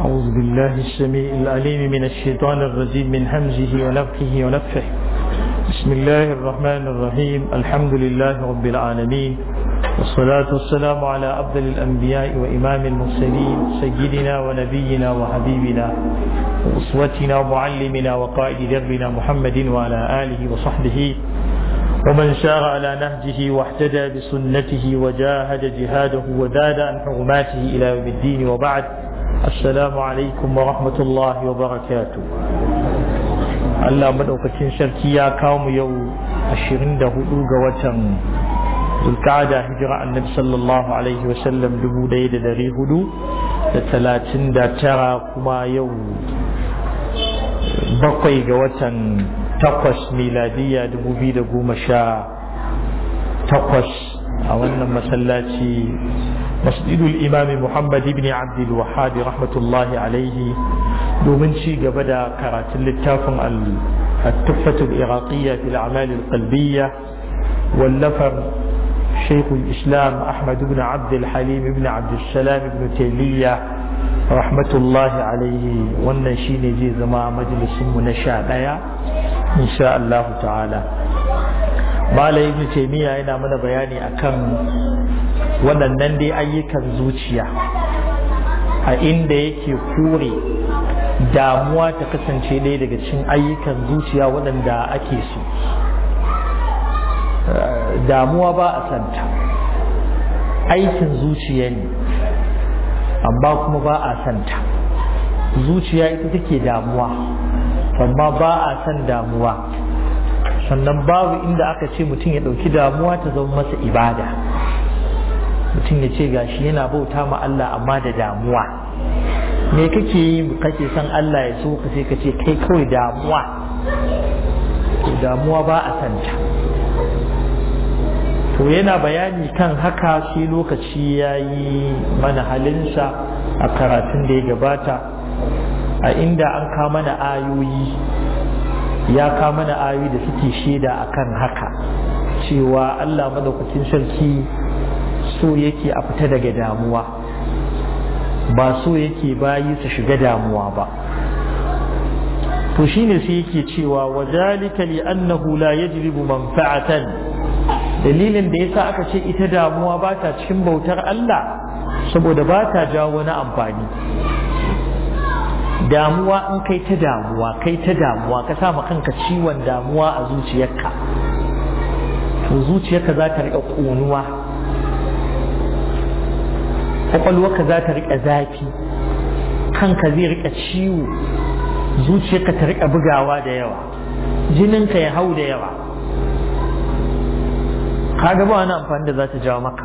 أعوذ بالله السميع العليم من الشيطان الرجيم من همزه ونفخه ونفخه بسم الله الرحمن الرحيم الحمد لله رب العالمين والصلاة والسلام على أفضل الأنبياء وإمام المرسلين سيدنا ونبينا وحبيبنا وأسوتنا ومعلمنا وقائد دربنا محمد وعلى آله وصحبه ومن سار على نهجه واحتدى بسنته وجاهد جهاده وزاد عن حرماته إلى يوم الدين وبعد السلام عليكم ورحمة الله وبركاته Allah madaukakin sarki ya kawo mu yau 24 ga watan Zulqa'ada hijira Annabi sallallahu alaihi wa sallam 1439 kuma yau bakwai ga watan takwas miladiya 2018 a wannan masallaci masjidul imami Muhammad ibn Abdul Wahhab rahmatullahi alaihi domin ci gaba da karatun littafin al-tuffatu al-iraqiyya fil a'mal al-qalbiyya wallafar شيخ الإسلام أحمد بن عبد الحليم بن عبد السلام بن تيمية رحمة الله عليه والنشين جي زما مجلس منشاء إن شاء الله تعالى ما ابن تيمية هنا من بياني أكم waɗannan dai ayyukan zuciya a inda yake kore damuwa ta kasance ɗaya daga cikin ayyukan zuciya waɗanda ake so damuwa ba a santa aikin zuciya ne amma kuma ba a santa zuciya ita take damuwa amma ba a san damuwa sannan babu inda aka ce mutum ya ɗauki damuwa ta zama masa ibada mutum ya ce gashi yana bauta ma Allah amma da damuwa me kake yi kake son Allah ya so ka sai ka ce kai kawai damuwa damuwa ba a santa to yana bayani kan haka shi lokaci ya yi mana halinsa a karatun da ya gabata a inda an ka mana ayoyi ya ka mana ayoyi da suke shaida akan haka cewa Allah madaukakin sarki so yake a fita daga damuwa ba so yake bayi su shiga damuwa ba to shine sai yake cewa wa zalika li annahu la yajlibu manfa'atan dalilin da yasa aka ce ita damuwa ba ta cikin bautar Allah saboda ba ta jawo wani amfani damuwa in kai ta damuwa kai ta damuwa ka sa kanka ciwon damuwa a zuciyarka to zuciyarka za ta riƙa ƙonuwa kwakwalwarka za ta riƙa zafi kanka zai riƙa ciwo zuciyarka ta riƙa bugawa da yawa jininka ya hau da yawa kaga ba wani amfani da za ta jawo maka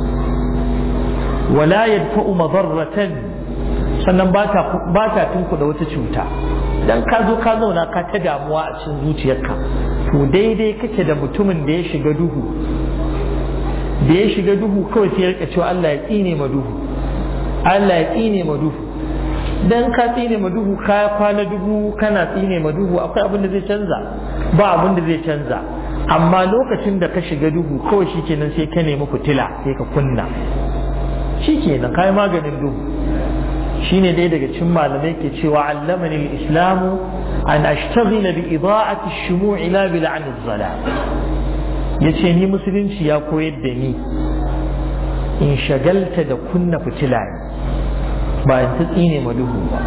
wala yadfa'u madarratan sannan ba ta tunkuda wata cuta dan ka zo ka zauna ka ta damuwa a cikin zuciyarka to daidai kake da mutumin da ya shiga duhu da ya shiga duhu kawai sai ya rika cewa Allah ya tsine ma duhu Allah ya tsine ma duhu dan ka tsine ma duhu ka kwana duhu kana tsine ma duhu akwai abin da zai canza ba abin da zai canza amma lokacin da ka shiga duhu kawai shikenan sai ka nemi fitila sai ka kunna shikenan kai maganin duhu shine dai daga cikin malamai ke cewa allamani al-islamu an ashtaghila bi ida'ati ash-shumu'i la bi la'n az-zalam ya ce ni musulunci ya koyar da ni in shagalta da kunna fitila ba in ta tsine ma duhu ba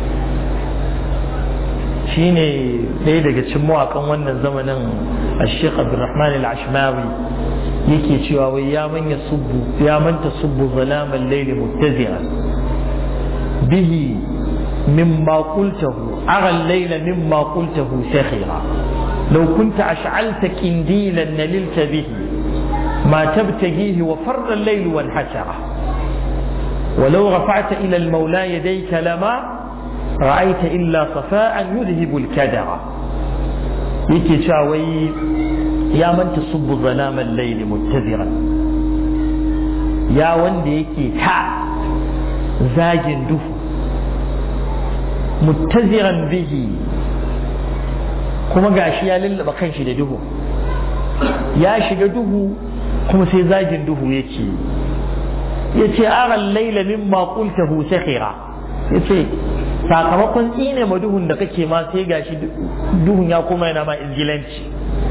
shi ne ɗaya daga cikin mawaƙan wannan zamanin a sheikh abdulrahman al-ashmawi yake cewa wai ya manya subbu ya manta subbu zalaman laili muttazira bihi mimma qultahu ara al-layla mimma qultahu sakhira لو كنت أشعلت كنديلا نللت به ما تبتغيه وفر الليل وانحسر ولو رفعت إلى المولى يديك لما رأيت إلا صفاء يذهب الكدر يكي شاوي يا من تصب ظلام الليل متذرا يا وندي يكي تا زاجن دفو متذرا به kuma gashi ya lullaba kanshi da duhu ya shiga duhu kuma sai zagin duhu yake ya ce aran laila mimma qultahu sakhira yace sakamakon tsine ma duhun da kake ma sai gashi duhun ya koma yana ma izgilanci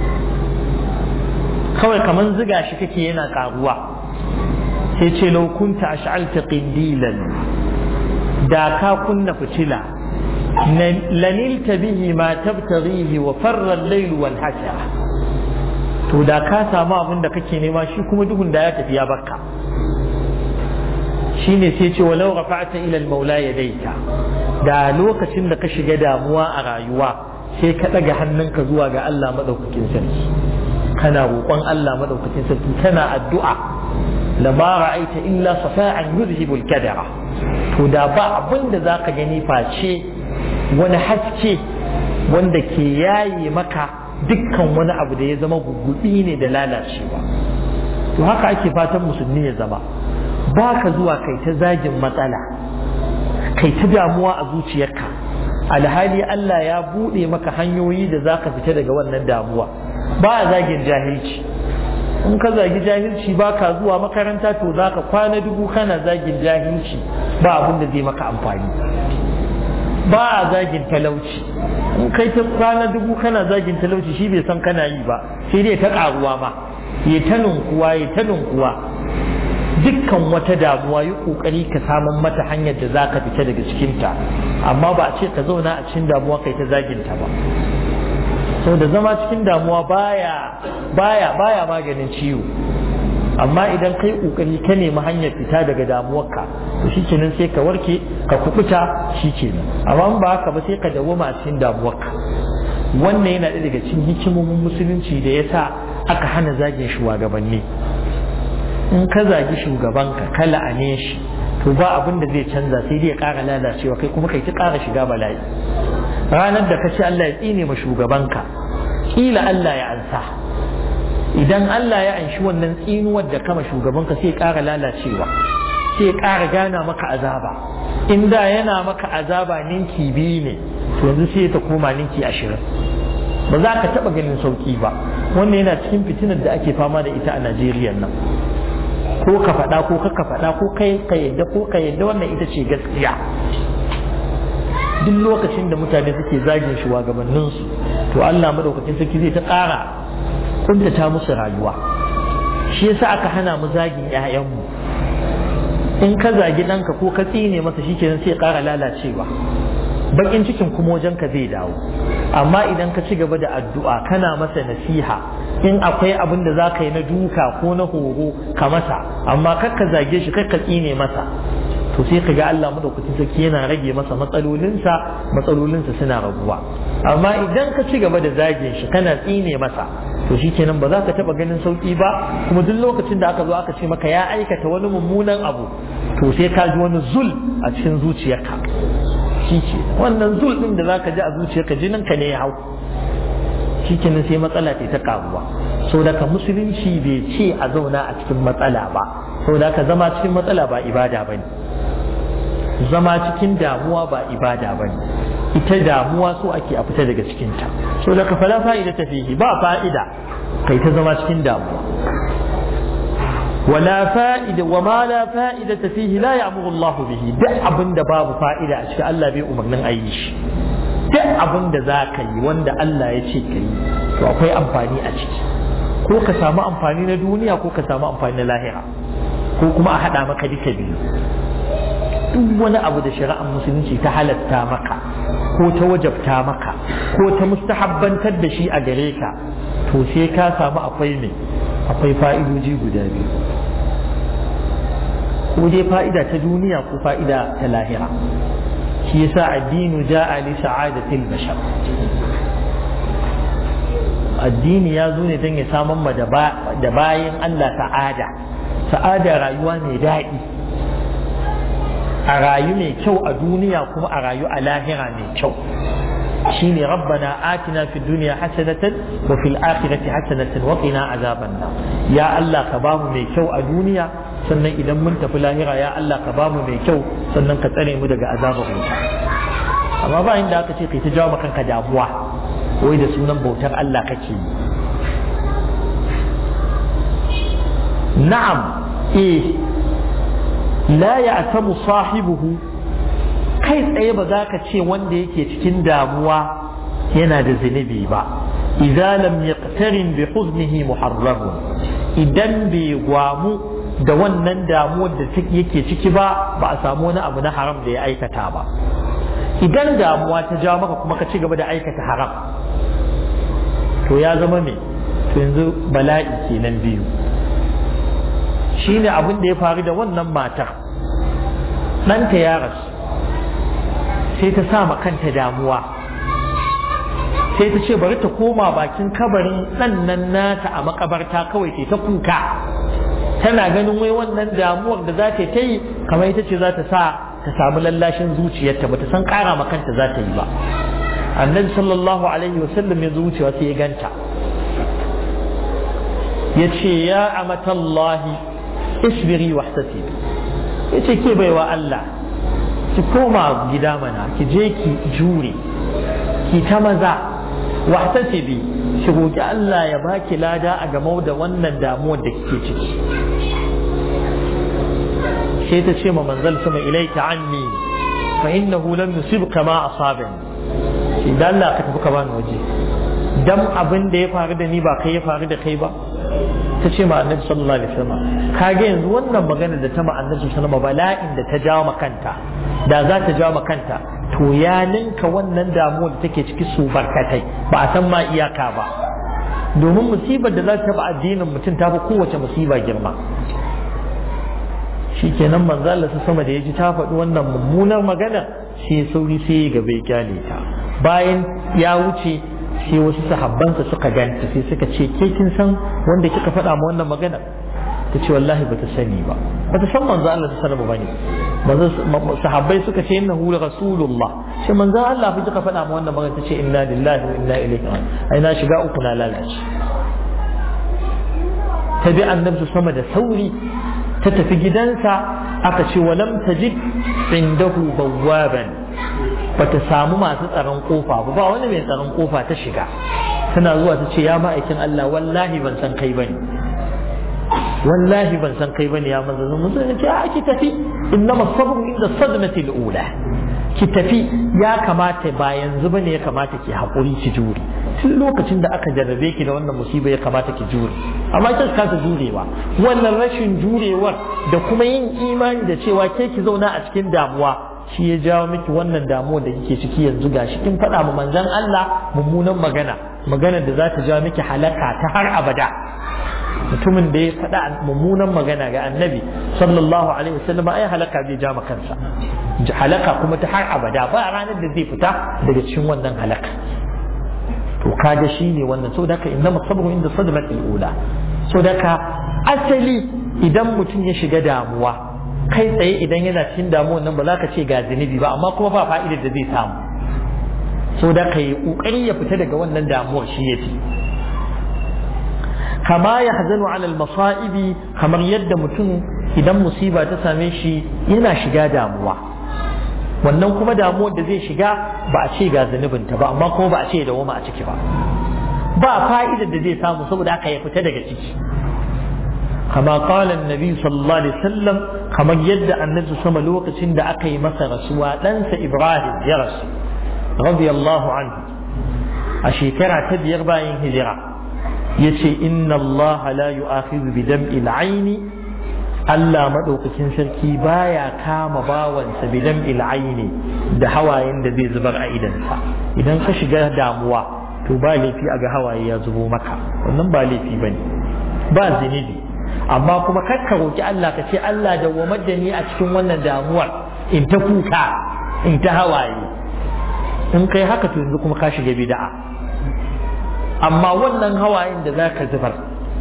kawai kaman ziga shi kake yana karuwa sai ce laukunta ash'alta qindilan da ka kunna fitila lanilta bihi ma tabtaghihi wa farra al-layl wal hasha to da ka samu abin da kake nema shi kuma duhun da ya tafi ya barka shine sai ce walau rafa'ta ila al-maula yadayka da lokacin da ka shiga damuwa a rayuwa sai ka daga hannunka zuwa ga Allah madaukakin sarki kana roƙon Allah madaukakin sarki kana addu'a lama ra'aita illa safa'an yuzhibu al-kadara to da ba abin da zaka gani face wani haske wanda ke yaye maka dukkan wani abu da ya zama gugubi ne da lalacewa to haka ake fatan musulmi ya zama ba ka zuwa kai ta zagin matsala kai ta damuwa a zuciyarka alhali Allah ya buɗe maka hanyoyi da za ka fita daga wannan damuwa ba a zagin jahilci in ka zagi jahilci ba ka zuwa makaranta to za ka kwana dubu kana zagin jahilci ba abin da zai maka amfani ba a zagin talauci in kai ta kwana dubu kana zagin talauci shi bai san kana yi ba sai dai ta karuwa ma ya ta nunkuwa ya ta nunkuwa dukkan wata damuwa yi kokari ka samun mata hanyar da za ka fita daga cikinta amma ba a ce ka zauna a cikin damuwa kai ta zaginta ba sau da zama cikin damuwa baya baya baya maganin ciwo amma idan kai kokari ka nemi hanyar fita daga damuwarka to shikenan sai ka warke ka kukuta shikenan amma ba haka ba sai ka dawoma a cikin damuwarka wannan yana ɗaya daga cikin hikimomin musulunci da yasa aka hana zagin shugabanni in ka zagi shugabanka ka la'ane shi to ba abin da zai canza sai dai ya ƙara lalacewa kai kuma kai ta ƙara shiga bala'i ranar da ka ce Allah ya tsine ma shugabanka kila Allah ya ansa idan Allah ya anshi wannan tsinuwar da kama shugabanka sai ya ƙara lalacewa sai ya ƙara gana maka azaba in da yana maka azaba ninki biyu ne to yanzu sai ta koma ninki ashirin ba za ka taɓa ganin sauƙi ba wannan yana cikin fitinar da ake fama da ita a Najeriya nan ko ka faɗa ko ka faɗa ko kai ka yadda ko ka yadda wannan ita ce gaskiya duk lokacin da mutane suke zagin shugabanninsu to Allah madaukakin sarki zai ta ƙara kuntata musu rayuwa shi yasa aka hana mu zagin ƴaƴanmu in ka zagi ɗanka ko ka tsine masa shi kenan sai ƙara lalacewa bakin cikin kuma wajen ka zai dawo amma idan ka ci gaba da addu'a kana masa nasiha in akwai abin da za ka yi na duka ko na horo ka masa amma kar ka zage shi kar ka tsine masa to sai ka ga Allah madaukakin sarki yana rage masa matsalolinsa matsalolinsa suna raguwa amma idan ka ci gaba da zage shi kana tsine masa to shikenan ba za ka taba ganin sauki ba kuma duk lokacin da aka zo aka ce maka ya aikata wani mummunan abu to sai ka ji wani zul a cikin zuciyarka shi ke wannan zul din da zaka ji a zuciyarka jinin ka ne ya hau shikenan sai matsala ta karuwa so da ka musulunci bai ce a zauna a cikin matsala ba so da ka zama cikin matsala ba ibada bane zama cikin damuwa ba ibada bane ita damuwa so ake a fita daga cikinta so da ka fala fa'ida ta fihi ba fa'ida kai ta zama cikin damuwa ولا فائدة وما لا فائدة فيه لا يأمر الله به duk abin da babu fa'ida a cikin Allah bai umarnin a yi shi duk abin da za ka yi wanda Allah ya ce ka yi to akwai amfani a ciki ko ka samu amfani na duniya ko ka samu amfani na lahira ko kuma a haɗa maka duka biyu duk wani abu da shari'ar musulunci ta halatta maka ko ta wajabta maka ko ta mustahabbantar da shi a gare ka to sai ka samu akwai ne akwai fa'idoji guda biyu ko dai fa'ida ta duniya ko fa'ida ta lahira shi yasa addinu ja'a li sa'adatil bashar addini ya zo ne don ya saman ma da bayan Allah sa'ada sa'ada rayuwa mai daɗi a rayu mai kyau a duniya kuma a rayu a lahira mai kyau shine rabbana atina fid dunya hasanatan wa fil akhirati hasanatan wa qina azaban nar ya Allah ka bamu mai kyau a duniya sannan idan mun tafi lahira ya Allah ka bamu mai kyau sannan ka tsare mu daga azabar wuta amma ba inda aka ce kai ta jawo kanka damuwa wai da sunan bautar Allah kake yi na'am eh la ya'tamu sahibuhu kai tsaye ba za ka ce wanda yake cikin damuwa yana da zunubi ba idza lam yaqtarin bi huznihi muharram idan bai gwamu da wannan damuwar da yake ciki ba ba a samu wani abu na haram da ya aikata ba idan damuwa ta jawo maka kuma ka ci gaba da aikata haram to ya zama me to yanzu bala'i kenan biyu shine abin da ya faru da wannan matar ɗanta ya rasu sai ta sa kanta damuwa sai ta ce bari ta koma bakin kabarin ɗan nan nata a makabarta kawai ta kuka tana ganin wai wannan damuwar da za ta yi kamar ita ce za ta sa ta samu lallashin zuciyarta ba ta san ƙara ma kanta za ta yi ba annabi sallallahu alaihi wasallam ya zuciya sai ya ganta ya ce ya amatallahi isbiri wahtasibi ya ce ke baiwa Allah ki koma gida mana ki je ki jure ki ta maza wahtasibi ki roki Allah ya baki lada a game da wannan damuwar da kike ciki sai ta ce ma manzal sama ilaika anni fa innahu lam yusibka ma asabani idan Allah ka tafi ka bani waje dan abin da ya faru da ni ba kai ya faru da kai ba ta ce ma annabi sallallahu alaihi wasallam kage yanzu wannan magana da ta ma annabi sallallahu alaihi bala'in da ta jawo makanta da za ta jawo makanta to ya ninka wannan damuwa da take ciki su barkatai ba a san ma iyaka ba domin musibar da za ta taba addinin mutum ta fi kowace musiba girma shi kenan manzo Allah sama da ya ji ta faɗi wannan mummunar magana sai sauri sai ya gaba ya kyale ta bayan ya wuce sai wasu sahabbansa suka ganta sai suka ce ke kin san wanda kika faɗa ma wannan magana ta ce wallahi bata sani ba bata san manzo Allah ta sanar bane manzo sahabbai suka ce innahu rasulullah sai manzo Allah fa kika faɗa ma wannan magana ta ce inna lillahi wa inna ilaihi raji'un ai na shiga uku na lalace ta bi annabi sama da sauri ta tafi gidansa aka ce walam tajid indahu bawwaban bata samu masu tsaron kofa ba ba wani mai tsaron kofa ta shiga tana zuwa ta ce ya ma'aikin Allah wallahi ban san kai bane wallahi ban san kai bane ya manzo mun san ce a ki tafi innama sabru inda sadmati al-ula ki tafi ya kamata ba yanzu bane ya kamata ki hakuri ki jure tun lokacin da aka jarrabe ki da wannan musiba ya kamata ki jure amma kin kasa jurewa wannan rashin jurewar da kuma yin imani da cewa ke ki zauna a cikin damuwa shi ya jawo miki wannan damuwa da kike ciki yanzu gashi kin faɗa ma manzon Allah mummunan magana magana da za ta jawo miki halaka ta har abada mutumin da ya faɗa mummunan magana ga annabi sallallahu alaihi wasallam ai halaka zai ja kansa halaka kuma ta har abada ba ranar da zai fita daga cikin wannan halaka to kaga shine wannan saboda haka inna sabru inda sadmatil ula saboda haka asali idan mutum ya shiga damuwa kai tsaye idan yana cikin damuwan nan ba za ka ce ga zunubi ba amma kuma ba fa'idar da zai samu so da ka yi ƙoƙari ya fita daga wannan damuwar shi ya fi kama ya hazanu alal masa'ibi kamar yadda mutum idan musiba ta same shi yana shiga damuwa wannan kuma damuwar da zai shiga ba a ce ga zunubinta ba amma kuma ba a ce da wama a ciki ba ba fa'idar da zai samu saboda haka ya fita daga ciki كما قال النبي صلى الله عليه وسلم كما يد النبي صلى الله عليه وسلم أكي مثل رسول لنس إبراهيم يرس رضي الله عنه أشيكرا تبير باين هجرة يشي إن الله لا يؤاخذ بدمع العين Allah maɗaukakin sarki baya kama bawansa bidan il'aini da hawayen da zai zubar a idansa idan ka shiga damuwa to ba laifi a ga hawaye ya zubo maka wannan ba laifi bane ba zinibi amma kuma kar ka roki Allah ka ce Allah dawwamar da ni a cikin wannan damuwar in ta kuka in ta hawaye in kai haka to yanzu kuma ka shiga bid'a amma wannan hawayen da zaka zubar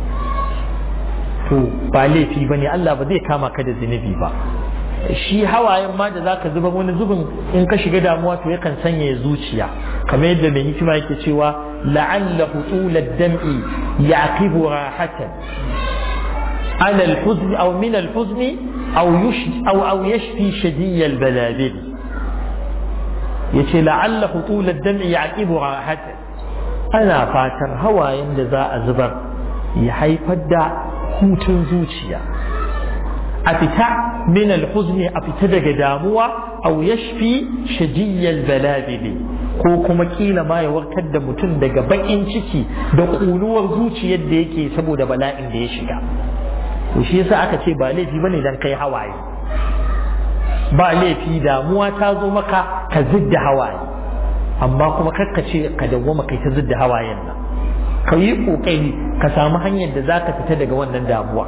to ba laifi bane Allah ba zai kama ka da zunubi ba shi hawayen ma da zaka zubar wani zubin in ka shiga damuwa to yakan sanya zuciya kamar yadda mai hikima yake cewa la'alla hutulad dam'i yaqibu rahatan على الحزن أو من الحزن أو يشفي أو أو يشفي شدي البلابل يتي لعل هطول الدمع يعقب راحته أنا فاتر هوا يندزا أزبر يحيف الدع هوتن زوجيا أفتا من الحزن أفتا داموا aw yashfi shadiyyal balabili ko kuma kila ma ya warkar da mutum daga bakin ciki da kunuwar zuciyar da yake saboda bala'in da ya shiga to shi yasa aka ce ba laifi bane dan kai hawaye ba laifi damuwa ta zo maka ka zidda hawaye amma kuma kakka ce ka dawwama kai ta zidda hawayen nan ka yi kokari ka samu hanyar da zaka fita daga wannan damuwa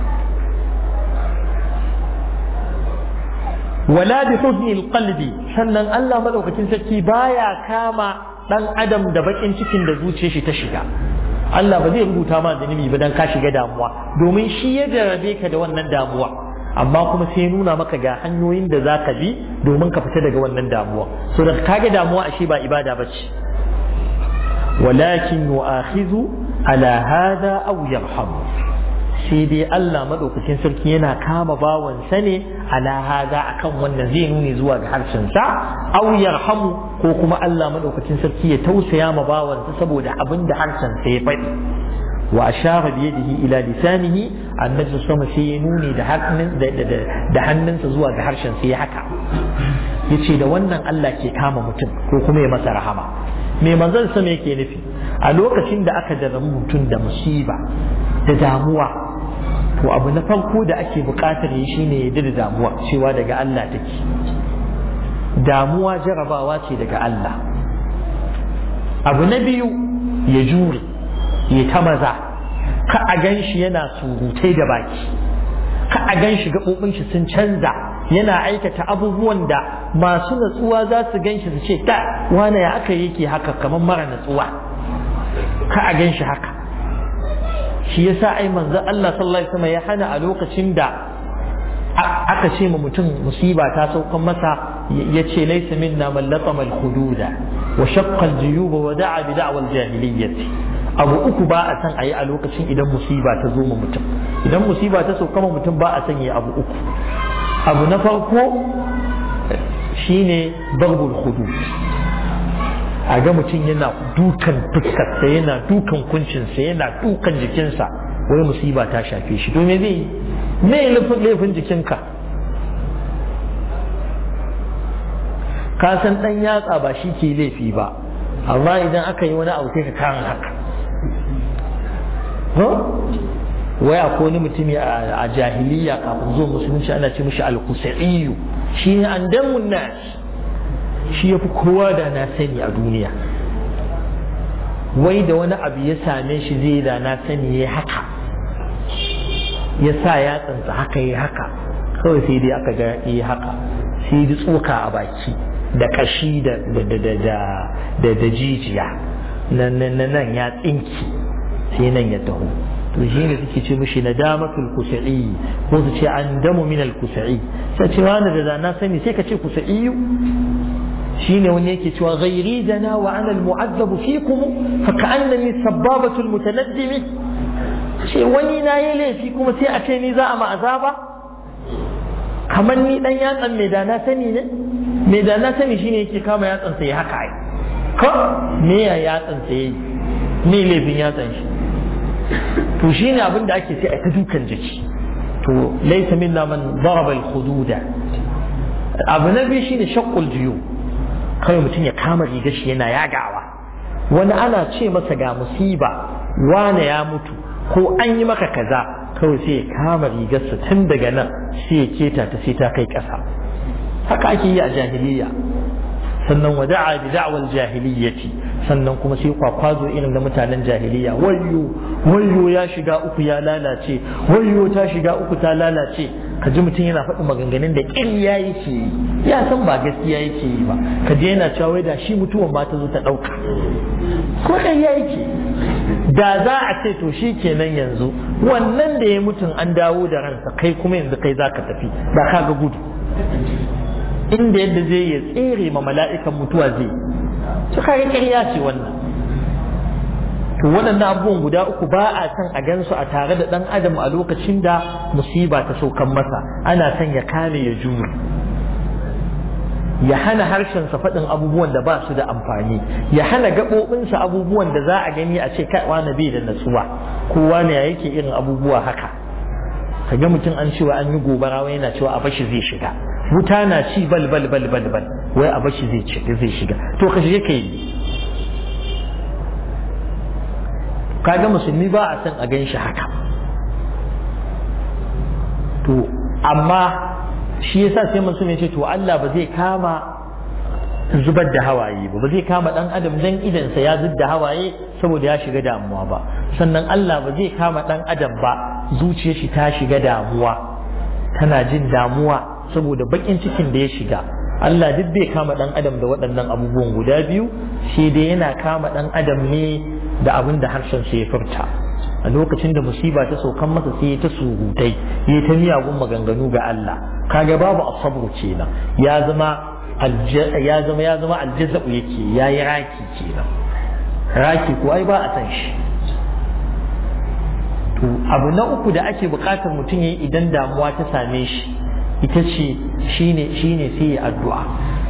wala bi huznil qalbi sannan Allah madaukakin sarki baya kama dan adam da bakin cikin da zuciyar shi ta shiga Allah ba zai rubuta ma zunubi ba dan ka shiga damuwa domin shi ya jarabe ka da wannan damuwa amma kuma sai ya nuna maka ga hanyoyin da za ka bi domin ka fita daga wannan damuwa so da kaga damuwa ashe ba ibada ba ce walakin yu'akhidhu ala hada aw yarhamu sai dai Allah madaukakin sarki yana kama bawansa ne ala hada akan wannan zai nuni zuwa ga harshen sa aw yarhamu ko kuma Allah madaukakin sarki ya tausaya ma bawansa saboda abin da harshen sa ya faɗi wa ashara bi yadihi ila lisanihi annabi sama sai ya nuni da hannun da hannunsa zuwa ga harshen sa ya haka yace da wannan Allah ke kama mutum ko kuma ya masa rahama me manzon sama yake nufi a lokacin da aka jarrabu mutum da musiba da damuwa to abu na farko da ake bukatar yi shine ya da damuwa cewa daga Allah take damuwa jarabawa ce daga Allah abu na biyu ya jure ya ta maza ka a gan shi yana surutai da baki ka a gan shi gaɓoɓin shi sun canza yana aikata abubuwan da masu natsuwa za su gan shi su ce ta wane ya aka yake haka kamar mara natsuwa ka a gan shi haka shi yasa ai manzon Allah sallallahu alaihi wasallam ya hana a lokacin da aka ce ma mutum musiba ta saukan masa ya ce laisa minna man latama al-hududa wa shaqqa al-juyuba wa da'a bi da'wa al-jahiliyyati abu uku ba a san ayi a lokacin idan musiba ta zo ma mutum idan musiba ta sauka ma mutum ba a san yi abu uku abu na farko shine darbul hudud a ga mutum yana dukan fuskarsa yana dukan kuncinsa yana dukan jikinsa wai musiba ta shafe shi to me zai yi me laifin jikinka ka san dan yatsa ba shi ke laifi ba amma idan aka yi wani abu sai ka kan haka wai akwai wani mutumi a jahiliya kafin zuwa musulunci ana ce mishi al-kusaiyu shi ne an damun nas shi ya fi kowa da na sani a duniya wai da wani abu ya same shi zai da na sani ya haka ya sa ya tsantsa haka ya haka kawai sai dai aka ga ya haka sai ji tsoka a baki da kashi da da jijiya nan nan ya tsinki sai nan ya taho to shi ne suke ce mishi nadamatul kusa'i ko su ce an damu min al kusa'i sai ce wani da na sani sai ka ce kusa'iyu shine wani yake cewa ghairi dana wa ana almu'azzabu fikum fa ka'annani sababatu almutanaddimi ce wani na yi laifi kuma sai a ce ni za a ma azaba kamar ni dan yatsan mai da na sani ne mai da na sani shine yake kama yatsan sai haka ai ko me ya yatsan sai me laifin yatsan shi to shine abin da ake sai a ta dukan jiki to laysa minna man daraba al-hududa abu na biyu shine shaqqul juyub kawai mutum ya kama rigar shi yana yagawa wani ana ce masa ga musiba wane ya mutu ko an yi maka kaza kawai sai ya kama rigarsa tun daga nan sai ya keta ta sai ta kai ƙasa haka ake yi a jahiliya sannan wada'a bi da'wal jahiliyyati sannan kuma sai kwakwazo irin da mutanen jahiliya wayyo wayyo ya shiga uku ya lalace wayyo ta shiga uku ta lalace ka ji mutum yana faɗin maganganun da ƙirya yake yi ya san ba gaskiya yake yi ba ka je yana cewa wai da shi mutuwan ma ta zo ta ɗauka ko ƙarya yake da za a ce to shi kenan yanzu wannan da ya mutum an dawo da ransa kai kuma yanzu kai za ka tafi da ka ga gudu inda yadda zai ya tsere ma mala'ikan mutuwa zai su kaga ƙarya ce wannan to waɗannan abubuwan guda uku ba a san a gansu a tare da ɗan adam a lokacin da musiba ta saukan masa ana son ya kame ya jure ya hana harshensa faɗin abubuwan da ba su da amfani ya hana gaɓoɓinsa abubuwan da za a gani a ce kai wani bai da natsuwa ko wani ya yake irin abubuwa haka kaga mutum an cewa an yi gobara wai yana cewa a bashi zai shiga wuta na ci bal bal bal bal bal wai a bashi zai ci zai shiga to ka shige kai kaga musulmi ba a san a gan shi haka to amma shi yasa sai musulmi ya ce to Allah ba zai kama zubar da hawaye ba ba zai kama dan adam dan idansa ya zub da hawaye saboda ya shiga damuwa ba sannan Allah ba zai kama dan adam ba zuciyar shi ta shiga damuwa tana jin damuwa saboda bakin cikin da ya shiga Allah duk bai kama dan adam da waɗannan abubuwan guda biyu shi dai yana kama dan adam ne da abin da harshen sa ya furta a lokacin da musiba ta saukan masa sai ta surutai ya ta miyagun maganganu ga Allah kaga babu asabru kenan ya zama ya zama ya zama aljaza'u yake ya yi raki kenan raki ko ai ba a san shi to abu na uku da ake bukatar mutum ya yi idan damuwa ta same shi ita ce shine shine sai ya addu'a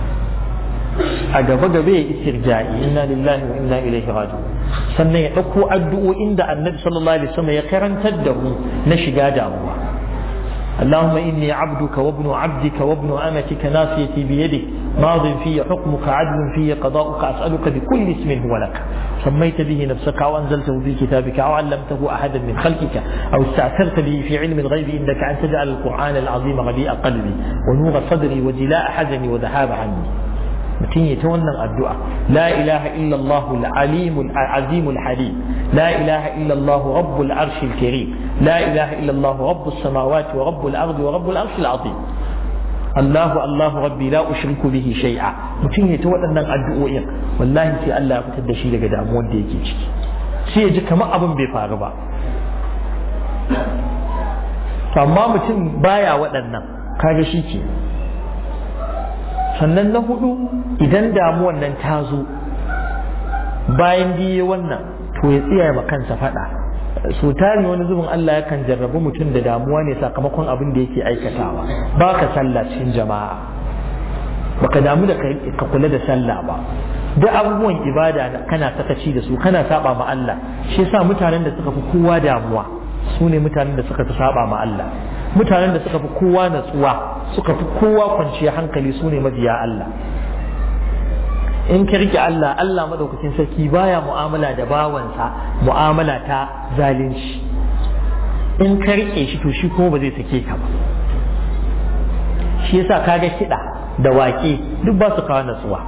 a gaba gaba ya istirja'i inna lillahi wa inna ilaihi raji'un sannan ya ɗauko addu'o'in da annabi sallallahu alaihi wasallam ya karantar da mu na shiga damuwa اللهم إني عبدك وابن عبدك وابن أمتك ناصيتي بيدك ماض في حكمك عدل في قضاؤك أسألك بكل اسم هو لك سميت به نفسك أو أنزلته في كتابك أو علمته أحدا من خلقك أو استأثرت به في علم الغيب إنك أن تجعل القرآن العظيم ربيع قلبي ونور صدري وجلاء حزني وذهاب عني mutum ya ta wannan addu'a la ilaha illallah al-alim al-azim al-halim la ilaha illallah rabbul arsh al-karim la ilaha illallah rabbus samawati wa rabbul ardi wa rabbul arsh al-azim Allah Allah rabbi la ushriku bihi shay'a mutum ya ta waɗannan addu'o'in wallahi sai Allah ya fitar da shi daga damuwar da yake ciki sai ya ji kamar abin bai faru ba to amma mutum baya waɗannan kaga shi ke sannan na hudu idan damuwan nan ta zo bayan biye wannan to ya tsaya ma kansa fada so tari wani zubin Allah yakan jarrabu mutum da damuwa ne sakamakon abin da yake aikatawa ba ka sallah cikin jama'a baka damu da ka kula da sallah ba duk abubuwan ibada kana sakaci da su kana saba ma Allah shi yasa mutanen da suka fi kowa damuwa su ne mutanen da suka fi saba ma Allah mutanen da suka fi kowa natsuwa suka fi kowa kwanciya hankali su ne mabiya Allah in ka rike Allah Allah madaukakin sarki baya mu'amala da bawansa mu'amala ta zalunci in ka rike shi to shi kuma ba zai sake ka ba shi yasa kaga kiɗa da waƙe duk ba su kawo natsuwa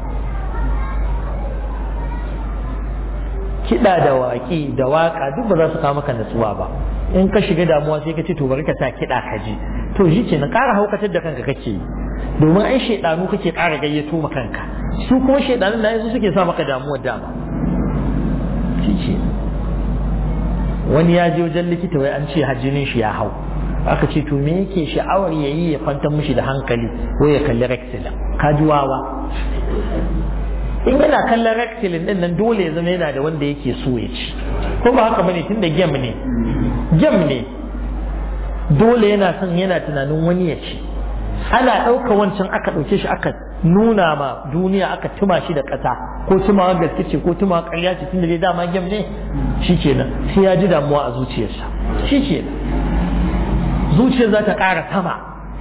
kiɗa da waƙe da waƙa duk ba za su kawo maka natsuwa ba in ka shiga damuwa sai ka ce to bari ka sa kiɗa ka ji to shi ce na ƙara haukatar da kanka kake yi domin ai shaidanu kake ƙara gayyato ma kanka su kuma shaidanun na yanzu suke sa maka damuwar dama shi ce wani ya je wajen likita wai an ce hajjinin shi ya hau aka ce to me yake sha'awar ya yi ya kwantar mishi da hankali wai ya kalli rexilin ka ji wawa in yana kallon rexilin din nan dole ya zama yana da wanda yake so ya ci ko ba haka bane tunda gem ne gem ne dole yana son yana tunanin wani ya ci ana ɗauka wancan aka ɗauke shi aka nuna ma duniya aka tuma shi da ƙasa ko tumawa gaske ce ko tumawa ƙarya ce tunda dai dama gem ne shi kenan sai ya ji damuwa a zuciyarsa shi kenan zuciyar za ta ƙara sama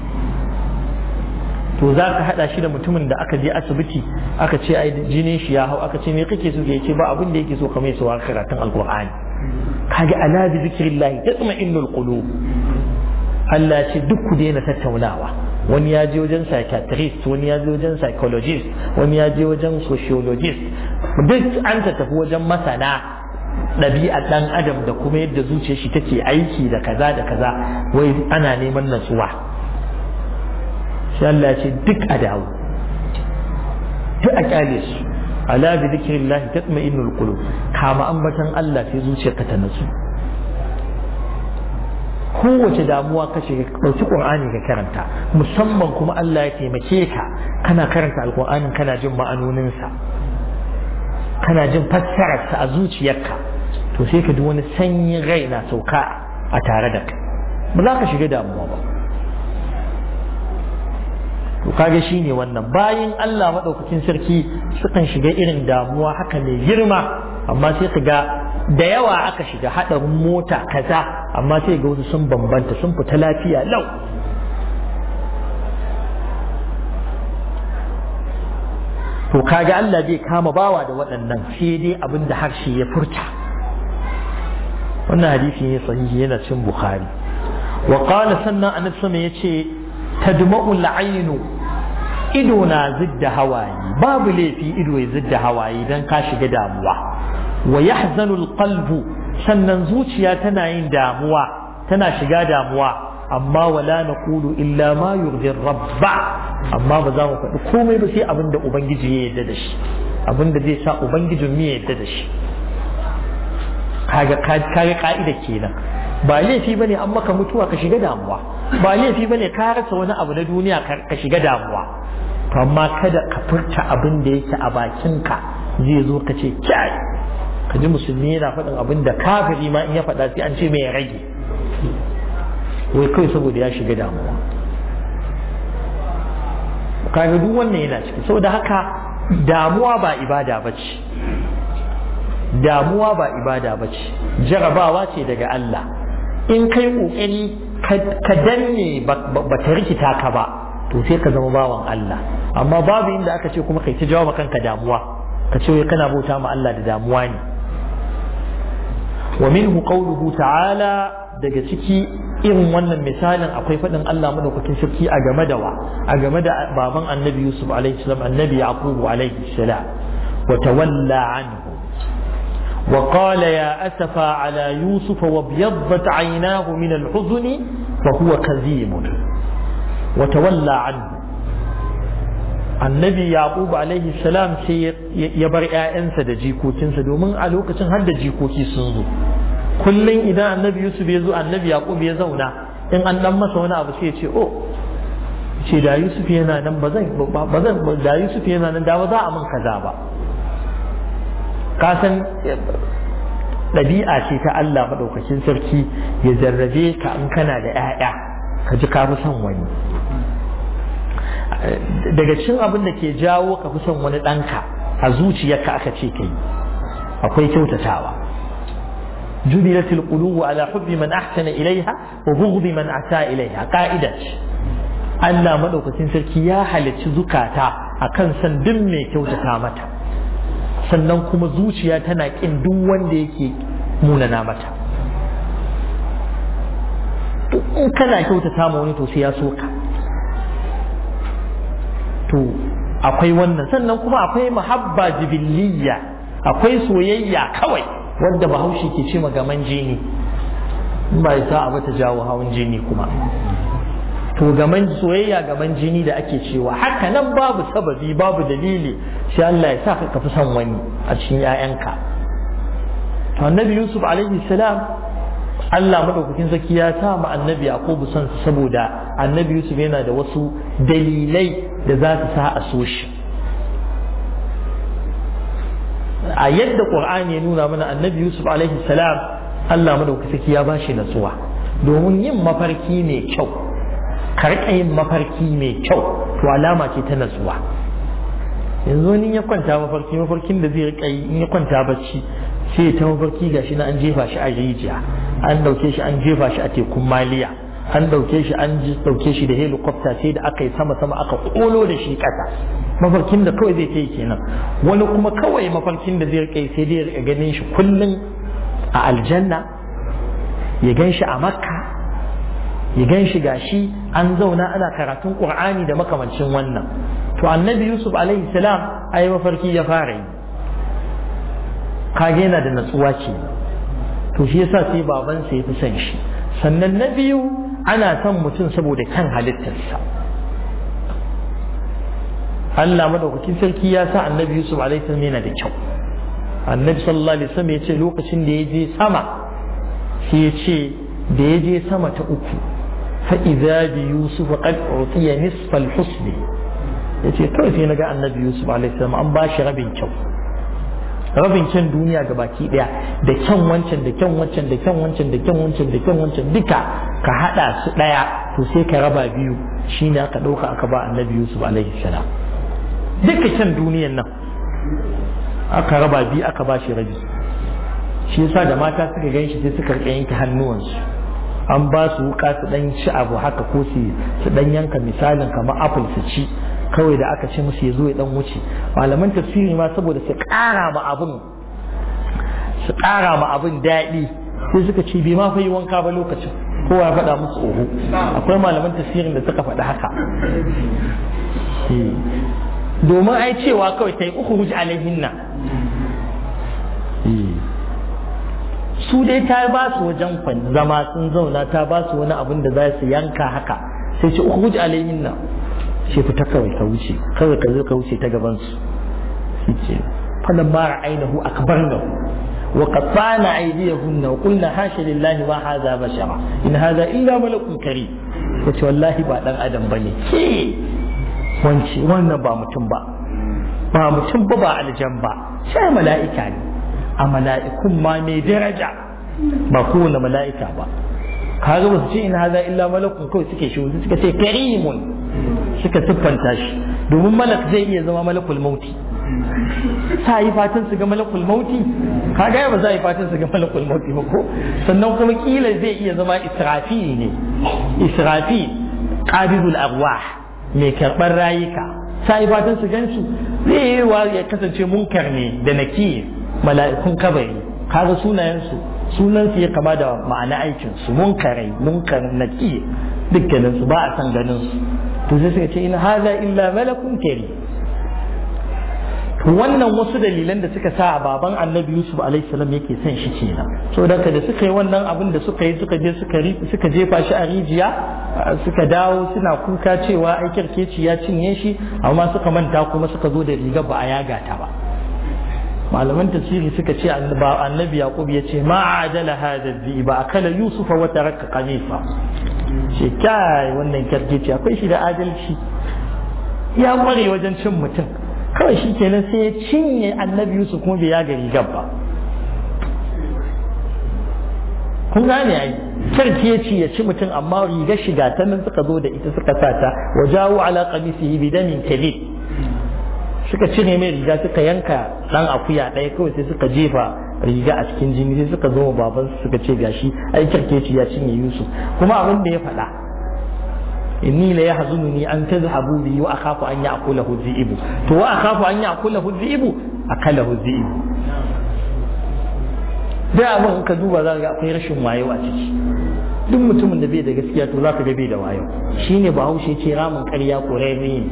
to za ka haɗa shi da mutumin da aka je asibiti aka ce ai jinin shi ya hau aka ce me kake so ya ce ba abin da yake so kamar su karatun alqur'ani kage ala bi zikrillah tatma'innul qulub Allah ce duk ku daina tattaunawa wani ya je wajen psychiatrist wani ya je wajen psychologist wani ya je wajen sociologist duk an ta tafi wajen masana ɗabi'ar ɗan adam da kuma yadda zuciyar shi take aiki da kaza da kaza wai ana neman natsuwa sai Allah ce duk a dawo duk a kyale su ala bi zikrillah tatma'innul qulub kama ambatan Allah sai zuciyarka ta natsu kowace damuwa ka shiga ɗauki ƙur'ani ka karanta musamman kuma Allah ya taimake ka kana karanta alƙur'anin kana jin ma'anoninsa kana jin fassararsa a zuciyarka to sai ka ji wani sanyin rai na sauka a tare da kai ba za ka shiga damuwa ba to kaga shine wannan bayan Allah maɗaukakin sarki sukan shiga irin damuwa haka mai girma amma sai ka ga da yawa aka shiga haɗarin mota kaza amma sai ga wasu sun bambanta sun fita lafiya lau to kaga Allah bai kama bawa da waɗannan sai dai abin da harshe ya furta wannan hadisi ne sahihi yana cin bukhari wa qala sannan annabi sama yace tadma'u al-aynu ido na zidda hawaye babu laifi ido ya zidda hawaye dan ka shiga damuwa wa yahzanu al-qalbu sannan zuciya tana yin damuwa tana shiga damuwa amma wala naqulu illa ma yurdi rabba amma ba za mu faɗi komai ba sai abin da ubangiji ya yarda da shi abin da zai sa ubangijin mu ya yarda da shi kaga kaga ka'ida kenan ba laifi bane an maka mutuwa ka shiga damuwa ba laifi bane ka rasa wani abu na duniya ka shiga damuwa to amma kada ka furta abin da yake a bakinka zai zo ka ce kyai ka ji musulmi yana faɗin abin da kafiri ma in ya faɗa sai an ce mai ya rage wai kawai saboda ya shiga damuwa kaga duk wannan yana ciki saboda haka damuwa ba ibada ba ce damuwa ba ibada ba ce jarabawa ce daga Allah in kai ƙoƙari ka danne ba ta rikita ka ba to sai ka zama bawan Allah amma babu inda aka ce kuma kai ta jawo kanka damuwa ka ce wai kana bauta ma Allah da damuwa ne wa minhu qawluhu ta'ala daga ciki irin wannan misalin akwai faɗin Allah madaukakin sarki a game da wa a game da baban annabi Yusuf alaihi salam annabi Yaqub alaihi salam wa tawalla anhu وقال يا أسفا على يوسف وابيضت عيناه من الحزن فهو كظيم وتولى عنه annabi yaqub alaihi salam sai ya bar ƴaƴansa da jikokinsa domin a lokacin har da jikoki sun zo kullum idan annabi yusuf ya zo annabi yaqub ya zauna in an dan masa wani abu sai ya ce oh ce da yusuf yana nan ba zan ba zan da yusuf yana nan da ba za a min kaza ba ka san ɗabi'a ce ta Allah maɗaukakin sarki ya jarrabe ka in kana da ƴaƴa ka ji ka fi son wani daga cikin abin da ke jawo ka fi son wani ɗanka a zuciyarka aka ce kai akwai kyautatawa جبلت القلوب على حب من أحسن إليها وبغض من أساء إليها قاعدة Allah maɗaukacin sarki ya halicci zukata a kan san duk mai kyautata mata sannan kuma zuciya tana ƙin duk wanda yake munana mata in kana kyautata ma wani to sai ya so ka to akwai wannan sannan kuma akwai mahabba jibiliya akwai soyayya kawai wadda bahaushe ke ce gaman jini in ba sa a ta jawo hawan jini kuma to gaman soyayya gaman jini da ake cewa haka nan babu sababi babu dalili sai Allah ya sa ka fi son wani a cikin 'ya'yanka to annabi yusuf alaihi salam Allah madaukakin sarki ya sa ma annabi yaqubu son saboda annabi yusuf yana da wasu dalilai da za su sa a so shi a yadda qur'ani ya nuna mana annabi yusuf alaihi salam Allah madaukakin sarki ya bashi natsuwa domin yin mafarki mai kyau karka yin mafarki mai kyau to alama ce ta natsuwa yanzu ni ya kwanta mafarki mafarkin da zai rika yi in ya kwanta bacci sai ta mafarki gashi na an jefa shi a rijiya an dauke shi an jefa shi a tekun maliya an dauke shi an dauke shi da helicopter sai da aka yi sama sama aka kolo da shi kasa mafarkin da kawai zai ta yi kenan wani kuma kawai mafarkin da zai rika sai dai rika ganin shi kullum a aljanna ya gan shi a makka ya gan shi gashi an zauna ana karatun qur'ani da makamancin wannan to annabi yusuf alaihi salam ai mafarki ya fara yi kage yana da natsuwa ce to shi yasa sai babansa ya fi son shi sannan na biyu ana son mutum saboda kan halittarsa Allah madaukakin sarki ya sa annabi Yusuf alaihi salam yana da kyau annabi sallallahu alaihi wasallam ya ce lokacin da ya je sama sai ya ce da ya je sama ta uku fa idza bi yusuf qad utiya nisfa al-husn yace kawai sai naga annabi Yusuf alaihi salam an ba shi rabin kyau rabin kyan duniya ga baki daya da kyan wancan da kyan wancan da kyan wancan da kyan wancan da kyan wancan duka ka hada su daya to sai ka raba biyu shine aka dauka aka ba annabi Yusuf alaihi salam duka kyan duniyan nan aka raba biyu aka ba shi rabi shi yasa da mata suka gan shi sai suka rike yanke hannuwansu an ba su wuka su dan ci abu haka ko su su dan yanka misalin kamar apple su ci kawai da aka ce musu ya zo ya dan wuce malaman tafsiri ma saboda su ƙara ma abin su ƙara ma abin daɗi sai suka ce bai ma fa yi wanka ba lokacin kowa ya faɗa musu oho akwai malaman tafsirin da suka faɗi haka domin ai cewa kawai ta yi uku huji alaihinna su dai ta ba su wajen kwan zama sun zauna ta ba su wani abin da za su yanka haka sai ce uku huji alaihinna sai fita kawai ka wuce kawai ka zo ka wuce ta gaban su shi ce falan mara ainihu akbarnahu وقطعنا أيديهن وقلنا حاشا لله ما هذا بشرا إن هذا إلا ملك كريم yace wallahi ba dan adam bane ke wance wannan ba mutum ba ba mutum ba ba aljan ba sai mala'ika ne a mala'ikun ma mai daraja ba kowane mala'ika ba kaga ba su ce in haza illa malakun kawai suke shi suka ce karimun suka siffanta shi domin malak zai iya zama malakul mauti sa yi fatan su ga malakul mauti kaga ba za a yi fatan su ga malakul mauti ba ko sannan kuma kila zai iya zama israfi ne israfi qabidul arwah mai karɓar rayuka sa yi fatan su gansu zai yi wa ya kasance munkar ne da nakir mala'ikun kabari kaga sunayensu sunan su ya kama da ma'ana aikin su munkarai munkar nakir dukkanin su ba a san ganin su to sai suka ce in haza illa malakun karim wannan wasu dalilan da suka sa a baban annabi yusuf alaihissalam yake son shi kenan so da da suka yi wannan abin da suka yi suka je suka jefa shi a rijiya suka dawo suna kuka cewa ai kirkeci ya cinye shi amma suka manta kuma suka zo da riga ba a yaga ta ba malaman tafsiri suka ce annabi yaqub ya ce ma ajala hada ba akala yusufa wa taraka qamisa ce kai wannan kirkeci akwai shi da adalci ya kware wajen cin mutum kawai shi kenan sai ya cinye annabi Yusuf kuma bai yaga rigar ba kun gane ai sarki ya ci ya ci mutum amma rigar shiga ta nan suka zo da ita suka sa ta wa jawo ala qamisihi bidamin kadid suka cire mai riga suka yanka dan akuya ɗaya kawai sai suka jefa riga a cikin jini sai suka zo baban suka ce gashi ai kirkeci ya cinye Yusuf kuma abin da ya faɗa inni la yahzununi an tadhhabu bi wa akhafu an ya'kulahu dhi'bu to wa akhafu an ya'kulahu dhi'bu akalahu dhi'bu da abin ka duba za ga akwai rashin wayo a ciki duk mutumin da bai da gaskiya to za ka ga bai da wayo shine bahaushe ce ramin ƙarya ko ne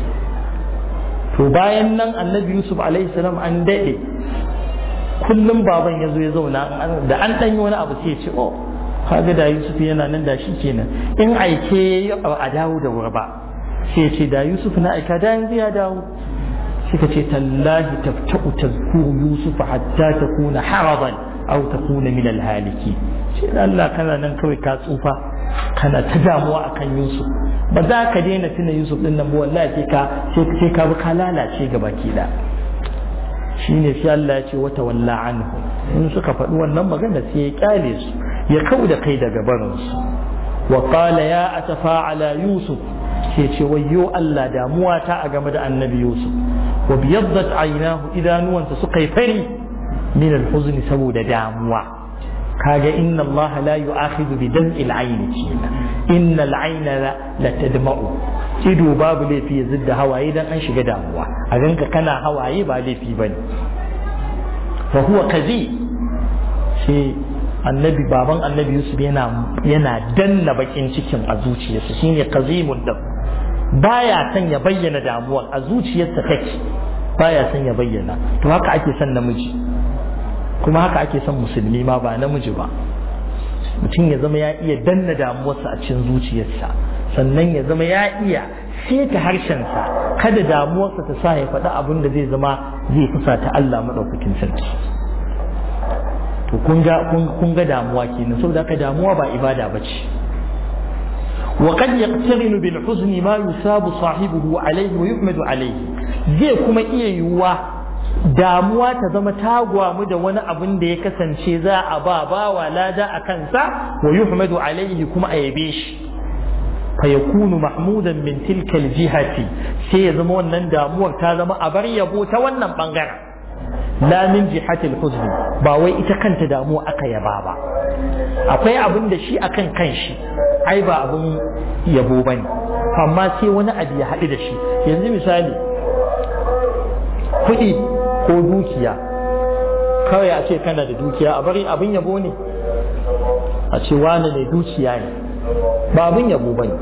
to bayan nan annabi yusuf alaihi salam an daɗe kullum baban ya zo ya zauna da an ɗanyi wani abu sai ya ce oh kaga da Yusuf yana nan da shi kenan in aike a dawo da wuri ba sai ce da Yusuf na aika da yanzu ya dawo suka ce tallahi tafta'u tazkuru Yusuf hatta takuna haraban aw takuna min alhaliki ce Allah kana nan kawai ka tsufa kana ta damuwa akan Yusuf ba za ka daina tuna Yusuf din nan ba wallahi sai ka sai ka bi ka lalace ga baki da shine sai Allah ya ce wata walla anhu in suka faɗi wannan magana sai ya kyale su ya kau da kai daga barinsu wa qala ya atafa ala yusuf ke ce wayyo Allah damuwa ta a game da annabi yusuf wa biyaddat aynahu idanuwansa suka yi fari min alhuzn saboda damuwa kaga inna Allah la yu'akhidhu bi dam'il ayni kenan inna al-ayna la tadma'u ido babu laifi ya zidda hawaye dan an shiga damuwa a ganka kana hawaye ba laifi bane fa huwa kazi shi annabi baban annabi yusuf yana yana danna bakin cikin a zuciyarsa shine qazimun da baya son ya bayyana damuwar a zuciyarsa take baya son ya bayyana to haka ake son namiji kuma haka ake son musulmi ma ba namiji ba mutum ya zama ya iya danna damuwarsa a cikin zuciyarsa sannan ya zama ya iya seta harshensa kada damuwarsa ta sa ya faɗi abin da zai zama zai kusa ta Allah maɗaukakin sarki to kun ga kun ga damuwa kenan saboda haka damuwa ba ibada bace wa qad yaqtarinu bil huzni ma yusabu sahibuhu alayhi wa yuhmadu alayhi zai kuma iya yiwuwa damuwa ta zama tagwamu da wani abin da ya kasance za a ba bawa lada a kansa wa yuhmadu alayhi kuma a yabe shi fa yakunu mahmudan min tilka al jihati sai ya zama wannan damuwar ta zama a bar yabo ta wannan bangaren la min jihatil huzni ba wai ita kanta damuwa aka yaba ba akwai abin da shi akan kanshi ai ba abin yabo bane amma sai wani abu ya haɗu da shi yanzu misali kuɗi ko dukiya kawai a ce kana da dukiya a bari abin yabo ne a ce wani mai dukiya ne ba abin yabo ba ne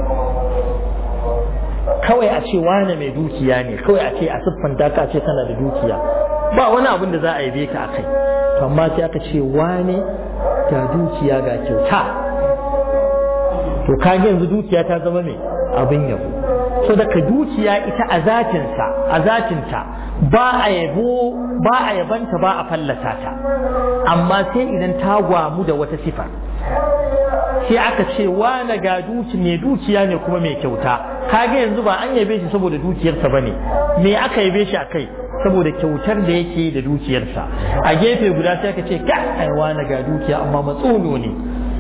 kawai a ce wane mai dukiya ne kawai a ce a siffanta ka ce kana da dukiya ba wani abin da za a yabe ka akai to amma sai aka ce wane ga dukiya ga kyauta to kage yanzu dukiya ta zama mai abin yabo so daga dukiya ita a zatinsa a zatinta ba a yabo ba a yabanta ba a fallasa ta amma sai idan ta gwamu da wata sifa sai aka ce wane ga duki mai dukiya ne kuma mai kyauta kaga yanzu ba an yabe shi saboda dukiyarsa bane me aka yabe shi akai saboda kyautar da yake da dukiyarsa a gefe guda sai aka ce ka ai wane ga dukiya amma matsulo ne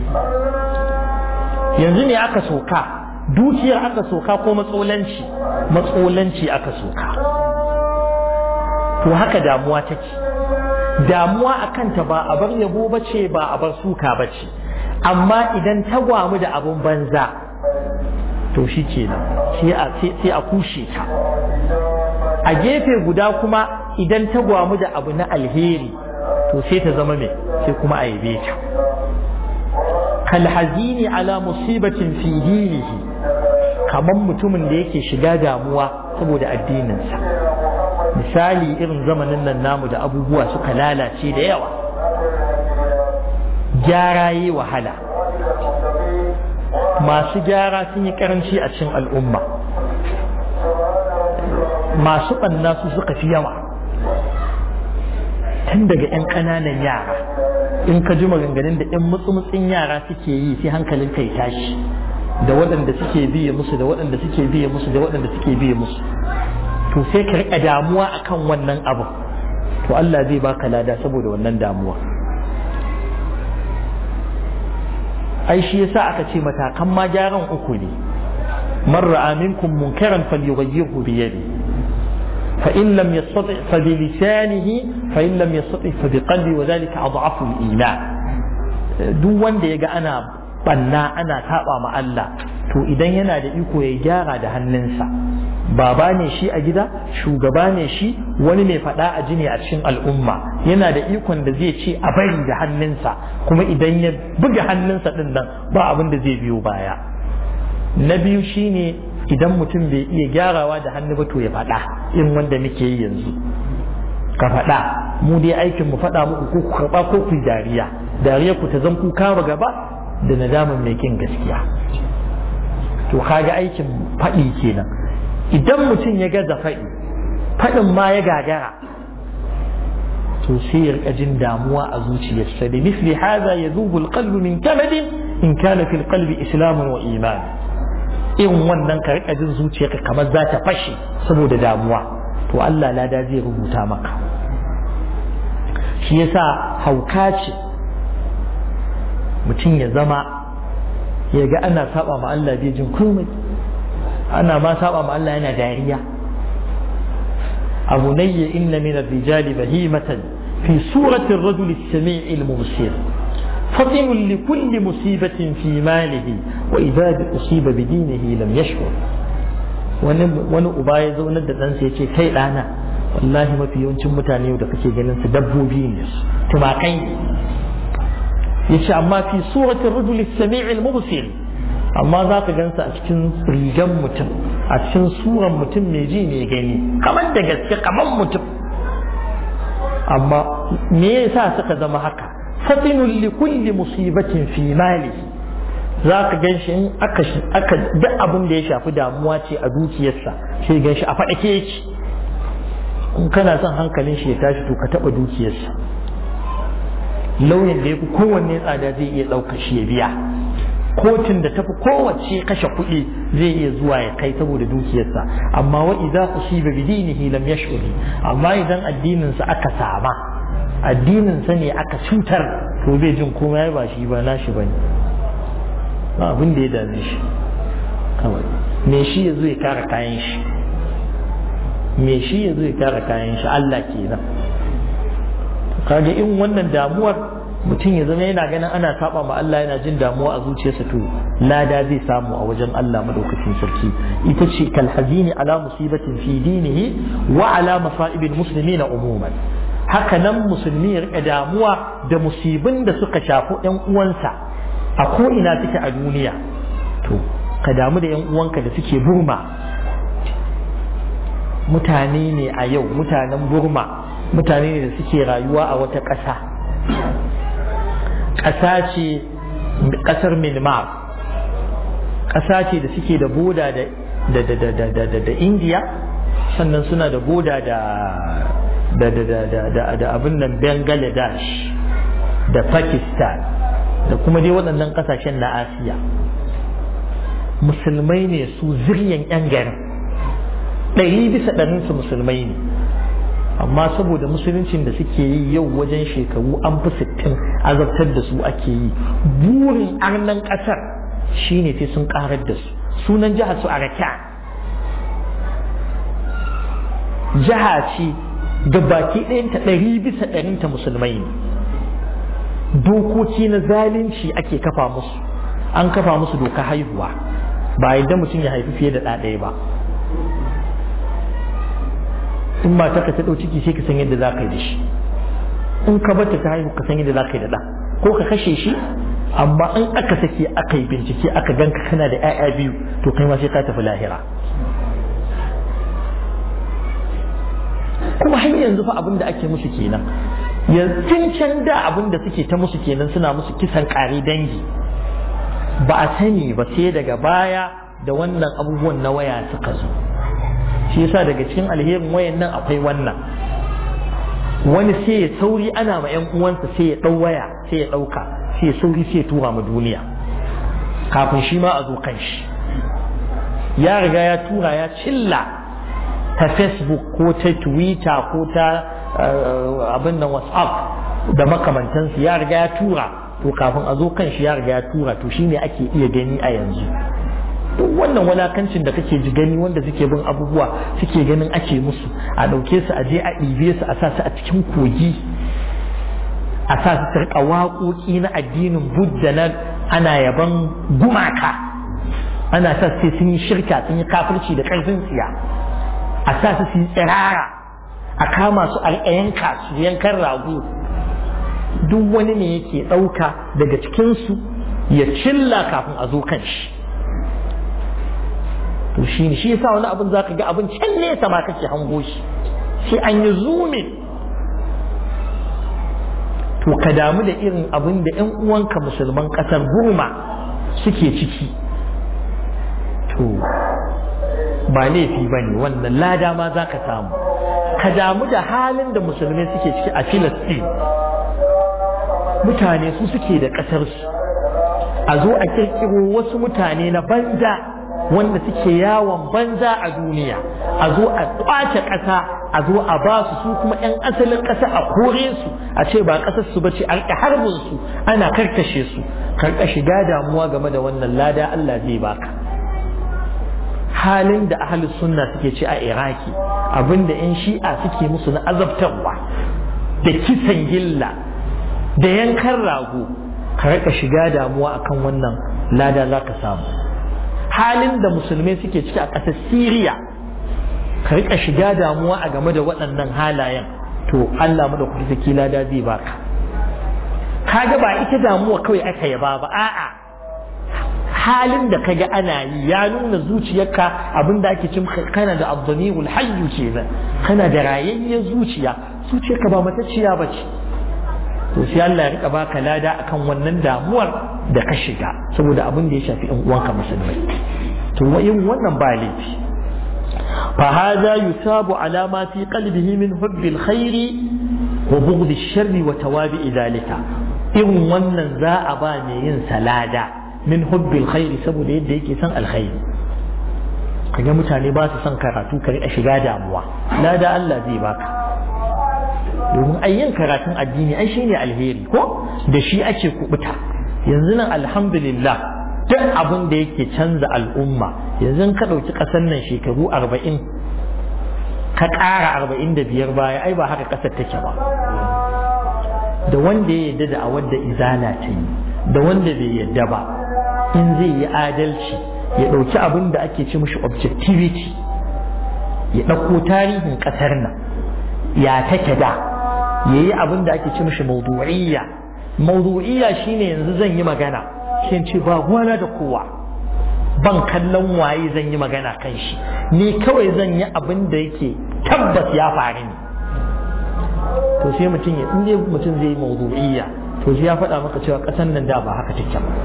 yanzu ne aka soka dukiyar aka soka ko matsolanci matsolanci aka soka to haka damuwa take damuwa a kanta ba a bar yabo bace ba a bar suka bace amma idan ta gwamu da abun banza to shi kenan sai a kushe ta a gefe guda kuma idan ta gwamu da abu na alheri to sai ta zama mai sai kuma a yabe ta kalhazini ala musibatin fi dinihi kamar mutumin da yake shiga damuwa saboda addininsa misali irin zamanin nan namu da abubuwa suka lalace da yawa gyara yi wahala masu gyara sun yi karanci a cikin al'umma masu ɓanna su suka fi yawa tun daga 'yan ƙananan yara in ka ji maganganun da 'yan mutsumutsin yara suke yi sai hankalin kai tashi da waɗanda suke biye musu da waɗanda suke biye musu da waɗanda suke biye musu to sai ka riƙa damuwa akan wannan abu to Allah zai baka lada saboda wannan damuwa ai shi yasa aka ce matakan ma gyaran uku ne man ra'a minkum munkaran falyughayyirhu bi yadi fa in lam yastati fa bi lisanihi fa in lam yastati fa bi qalbi wa dhalika adhafu al-iman duk wanda yaga ana banna ana taba ma Allah to idan yana da iko ya gyara da hannunsa baba ne shi a gida shugaba ne shi wani mai faɗa a jini a cikin al'umma yana da ikon da zai ce a bari da hannunsa kuma idan ya buga hannunsa ɗin nan ba abin da zai biyo baya na biyu shine idan mutum bai iya gyarawa da hannu ba to ya faɗa in wanda muke yi yanzu ka faɗa mu dai aikin mu faɗa muku ko ku karɓa ko ku dariya dariya ku ta zan ku kama gaba da nadamin mai kin gaskiya to kaga aikin faɗi kenan idan mutum ya gaza faɗi faɗin ma ya gagara to sai ya rika jin damuwa a zuciyarsa da misli haza ya zubu alqalbu min kamadin in kana fil qalbi islamun wa iman in wannan ka rika jin zuciyarka kamar za ta fashe saboda damuwa to Allah lada zai rubuta maka shi yasa hauka ce mutum ya zama ya ga ana saba ma Allah bai jin komai ana ma saba ma Allah yana dariya abu nayya inna min ar-rijali bahimatan fi surati ar-rajuli as-sami' al-mubsir فطن لكل مصيبة في ماله وإذا أصيب بدينه لم يشعر wani uba ya zaunar da ɗansa ya ce kai ɗana wallahi mafi yawancin mutane yau da kake ganin su dabbobi ne tumakai ne ya ce amma fi suratin rajuli sami'il mubsir amma za ka gansa a cikin rigan mutum a cikin suran mutum mai ji mai gani kamar da gaske kamar mutum amma me yasa suka zama haka fatinun li kulli musibatin fi mali za ka gan shi in aka aka duk abin da ya shafi damuwa ce a dukiyarsa sai gan shi a faɗake yake in kana son hankalin shi ya tashi to ka taɓa dukiyarsa lauyan da ya fi kowanne tsada zai iya ɗauka shi ya biya kotun da tafi kowace kashe kuɗi zai iya zuwa ya kai saboda dukiyarsa amma wa idza usiba bi dinihi lam yash'ur amma idan addinin sa aka sama addinin sa ne aka cutar to bai jin komai ba shi ba nashi bane ba abin da ya dame shi kawai me shi ya zo ya kare kayan shi me shi ya zo ya kare kayan shi Allah kenan kaga in wannan damuwar mutum ya zama yana ganin ana saba ma Allah yana jin damuwa a zuciyarsa to lada zai samu a wajen Allah madaukakin sarki ita ce kalhazini ala musibatin fi dinihi wa ala masa'ibil muslimina umuman haka nan musulmi ya rika damuwa da musibin da suka shafi ƴan uwansa a ko ina suke a duniya to ka damu da ƴan uwanka da suke burma mutane ne a yau mutanen burma mutane ne da suke rayuwa a wata ƙasa ƙasa ce ƙasar Myanmar ƙasa ce da suke da boda da da da da da da da India sannan suna da boda da da da da da da da abin nan Bangladesh da Pakistan da kuma dai waɗannan ƙasashen na Asiya musulmai ne su ziryan 'yan garin ɗari bisa ɗarinsu musulmai ne amma saboda musuluncin da suke yi yau wajen shekaru an fi sittin azabtar da su ake yi burin arnan ƙasar shine sai sun ƙarar da su sunan jihar su araka jiha ce ga baki ɗayanta ɗari bisa ɗarinta musulmai ne dokoki na zalunci ake kafa musu an kafa musu doka haihuwa ba yadda mutum ya haifi fiye da ɗaya ba in mata ka ta ɗau ciki sai ka san yadda za ka yi da shi in ka bata ta haihu ka san yadda za ka yi da ɗa ko ka kashe shi amma in aka sake aka yi bincike aka ganka kana da 'ya'ya biyu to kai ma sai ka tafi lahira kuma har yanzu fa abin da ake musu kenan yanzu can da abin da suke ta musu kenan suna musu kisan ƙari dangi ba a sani ba sai daga baya da wannan abubuwan na waya suka zo shi yasa daga cikin alherin wayan nan akwai wannan wani sai ya sauri ana ma yan uwansa sai ya dau waya sai ya dauka sai ya sauri sai ya tura ma duniya kafin shi ma a zo kan shi ya riga ya tura ya cilla ta facebook ko ta twitter ko ta abin nan whatsapp da makamantansu ya riga ya tura to kafin a zo kan shi ya riga ya tura to shine ake iya gani a yanzu duk wannan walakancin da kake ji gani wanda suke bin abubuwa suke ganin ake musu a ɗauke su a je a ɗibe su a sa su a cikin kogi a sa su tarka waƙoƙi na addinin budda na ana yaban gumaka ana sa sai sun yi shirka sun yi kafirci da ƙarfin tsiya a sa su su yi tsirara a kama su a yanka su yankan rago duk wani ne yake ɗauka daga cikinsu ya cilla kafin a zo kan shi to shi ne shi yasa wani abin zaka ga abin can nesa ma kake hango shi sai an yi zumin to ka damu da irin abin da ƴan uwanka musulman ƙasar Burma suke ciki to ba laifi ba ne wannan lada ma za ka samu ka damu da halin da musulmai suke ciki a Filistin mutane su suke da ƙasarsu a zo a kirkiro wasu mutane na banza wanda suke yawon banza a duniya a zo a kwace ƙasa a zo a ba su su kuma 'yan asalin ƙasa a kore su a ce ba ƙasar su bace an harbin su ana karkashe su karka shiga damuwa game da wannan lada Allah zai baka halin da ahli sunna suke ci a iraki abinda 'yan shi'a suke musu na azabtarwa da kisan gilla da yankan rago ka rika shiga damuwa akan wannan lada za ka samu halin da musulmai suke ciki a ƙasar Siriya ka rika shiga damuwa a game da waɗannan halayen to Allah mu da kuɗi saki lada zai baka kaga ba ita damuwa kawai aka yaba ba a'a halin da kaga ana yi ya nuna zuciyarka abinda ake cin kana da abdamirul hayyu kenan kana da rayayyar zuciya zuciyarka ba matacciya ba ce to sai Allah ya rika baka lada akan wannan damuwar da ka shiga saboda abin da ya shafi ɗan uwanka musulmai to yin wannan ba laifi fa hadha yusabu ala ma fi qalbihi min hubbil khairi wa bughd sharri wa tawabi dhalika irin wannan za a ba mai yin salada min hubbil khairi saboda yadda yake son alkhairi kaga mutane ba su son karatu ka rika shiga damuwa lada Allah zai baka domin ayyin karatun addini ai shine alheri ko da shi ake kubuta yanzu nan alhamdulillah duk abin da yake canza al'umma yanzu ka ɗauki ƙasar nan shekaru arba'in ka ƙara arba'in da biyar baya ai ba haka ƙasar take ba da wanda ya yadda da a wanda izala ta yi da wanda bai yadda ba in zai yi adalci ya ɗauki abin da ake ce mishi objectivity ya ɗauko tarihin ƙasar nan ya take da ya yi abin da ake ce mishi maudu'iyya maudu'iyya shine yanzu zan yi magana shi ce ba gwana da kowa ban kallon waye zan yi magana kan shi ni kawai zan yi abin da yake tabbas ya faru ne to sai mutum ya in mutum zai yi maudu'iyya to sai ya faɗa maka cewa ƙasar nan da ba haka take ba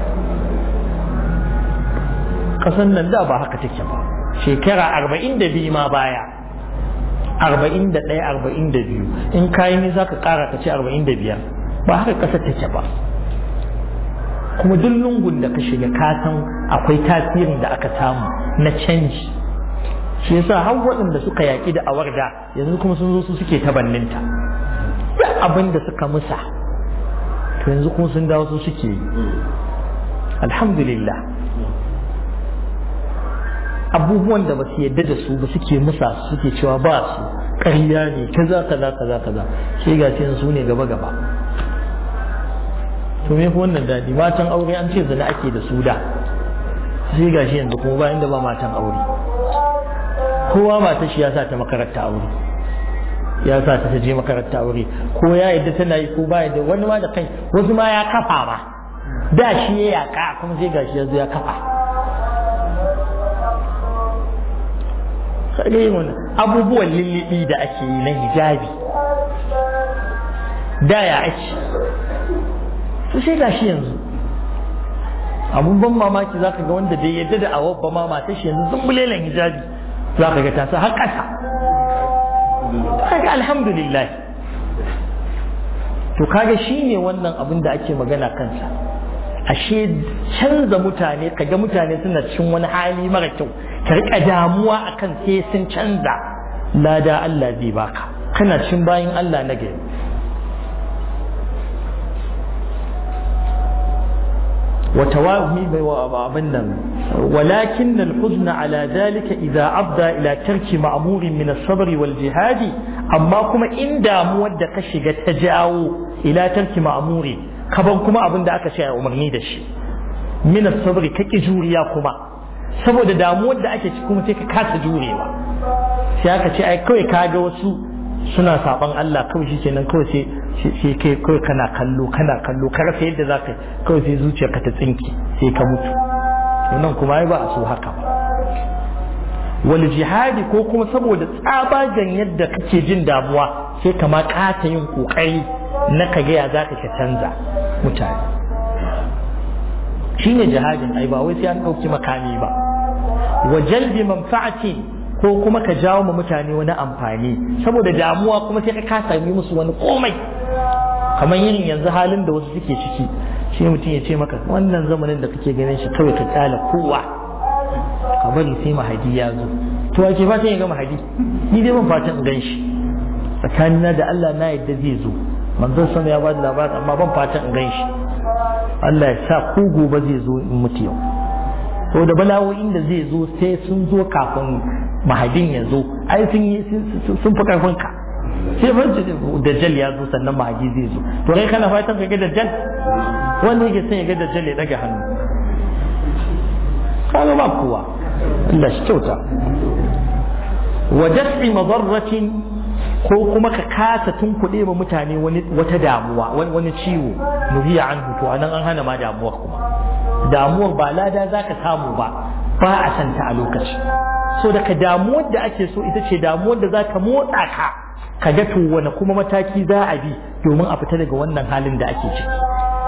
ƙasar nan da ba haka take ba shekara arba'in da biyu ma baya arba'in da ɗaya arba'in da biyu in kayi ni za ka ƙara ka ce arba'in da biyar ba haka ƙasar take ba kuma duk lungun da ka shiga ka san akwai tasirin da aka samu na canji shi yasa har waɗanda suka yaƙi da awarda yanzu kuma sun zo su suke tabanninta duk abin da suka musa to yanzu kuma sun dawo su suke yi alhamdulillah abubuwan da ba su yadda da su ba suke musa suke cewa ba su ƙarya ne kaza kaza kaza kaza shi ga su ne gaba gaba to me fi wannan daɗi matan aure an ce zina ake da su da sai ga shi yanzu kuma ba inda ba matan aure kowa mata shi ya sa ta makaranta aure ya sa ta je makaranta aure ko ya yadda tana yi ko ba yadda wani ma da kai wasu ma ya kafa ma da shi ya yaka kuma sai gashi ya zo ya kafa sai wani abubuwan lullubi da ake yi na hijabi da ya ake to sai gashi yanzu abun ban mamaki zaka ga wanda bai yadda da awabba ma mata shi yanzu sun bulelan hijabi zaka ga ta sa har ƙasa kaga alhamdulillah to kaga shine wannan abin da ake magana kansa ashe canza mutane kaga mutane suna cikin wani hali mara kyau ka rika damuwa akan sai sun canza lada Allah zai baka kana cikin bayin Allah na gari وتواهي أبنا ولكن الحزن على ذلك إذا أبدى إلى ترك مأمور من الصبر والجهاد أما كما إن داموا دكشي تجاو إلى ترك مأمور كبن كما أبن دا أكشي أمرني دشي من الصبر كي جوريا كما saboda damuwar da ake kuma sai ka kasa jurewa sai aka ce ai kawai ka ga wasu suna saban Allah kawai shi kenan kawai sai sai kai kawai kana kallo kana kallo ka rasa yadda za ka kawai sai zuciyarka ta tsinki sai ka mutu wannan kuma ai ba a so haka ba wal jihadi ko kuma saboda tsabagen yadda kake jin damuwa sai ka ma kata yin kokari na ka gaya za ka canza mutane shine jihadin ai ba wai sai an ɗauki makami ba wa jalbi manfa'atin ko kuma ka jawo ma mutane wani amfani saboda damuwa kuma sai ka sami musu wani komai kamar yin yanzu halin da wasu suke ciki shi mutum ya ce maka wannan zamanin da kake ganin shi kawai ka kyala kowa ka bari sai mahadi ya zo to ake fatan ya ga mahadi ni dai ban fatan in gan shi tsakanina da Allah na yadda zai zo manzon sama ya bada labarin amma ban fatan in gan shi Allah ya sa ko gobe zai zo in mutu yau saboda bala'o'in da zai zo sai sun zo kafin mahadin ya zo ai sun yi sun fi karfin ka sai fa dajjal ya zo sannan mahadi zai zo to kai kana fatan ka ga dajjal wanda yake son ya ga dajjal ya daga hannu kaga ba kowa Allah shi kyauta wa daf'i madarratin ko kuma ka kasa tunkuɗe ma mutane wani wata damuwa wani ciwo nuhiya an to anan an hana ma damuwar kuma damuwar ba lada za ka samu ba ba a santa a lokaci so daga damuwar da ake so ita ce damuwar da za ta motsa ka ka ga to wani kuma mataki za a bi domin a fita daga wannan halin da ake ciki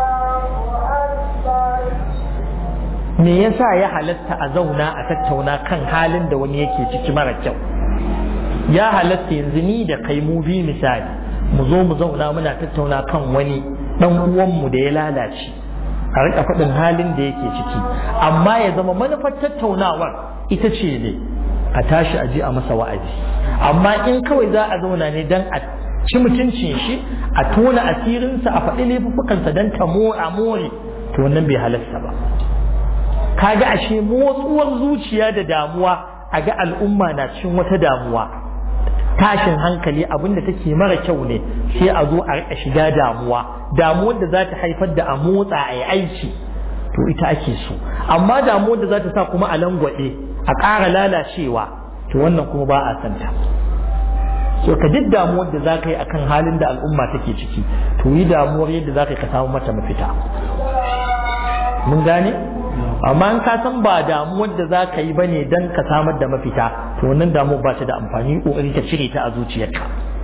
me yasa ya halatta a zauna a tattauna kan halin da wani yake ciki mara kyau ya halatta yanzu ni da kai mu bi misali mu zo mu zauna muna tattauna kan wani dan uwanmu da ya lalace a rika faɗin halin da yake ciki amma ya zama manufar tattaunawar ita ce ne a tashi a ji a masa wa'azi amma in kawai za a zauna ne dan a ci mutuncin shi a tona asirinsa a faɗi laifuffukansa don ta a more to wannan bai halasta ba kaga ashe motsuwar zuciya da damuwa a ga al'umma na cikin wata damuwa tashin hankali abin da take mara kyau ne sai a zo a rika shiga damuwa damuwar da za ta haifar da a motsa a yi aiki to ita ake so amma damuwar da za ta sa kuma a langwaɗe a ƙara lalacewa to wannan kuma ba a santa so ka duk damuwar da za ka yi akan halin da al'umma take ciki to yi damuwar yadda za ka yi ka samu mata mafita mun gane amma in ka san ba damuwar da za ka yi ba ne don ka samar da mafita to wannan damuwar ba ta da amfani ƙoƙari ka cire ta a zuciyarka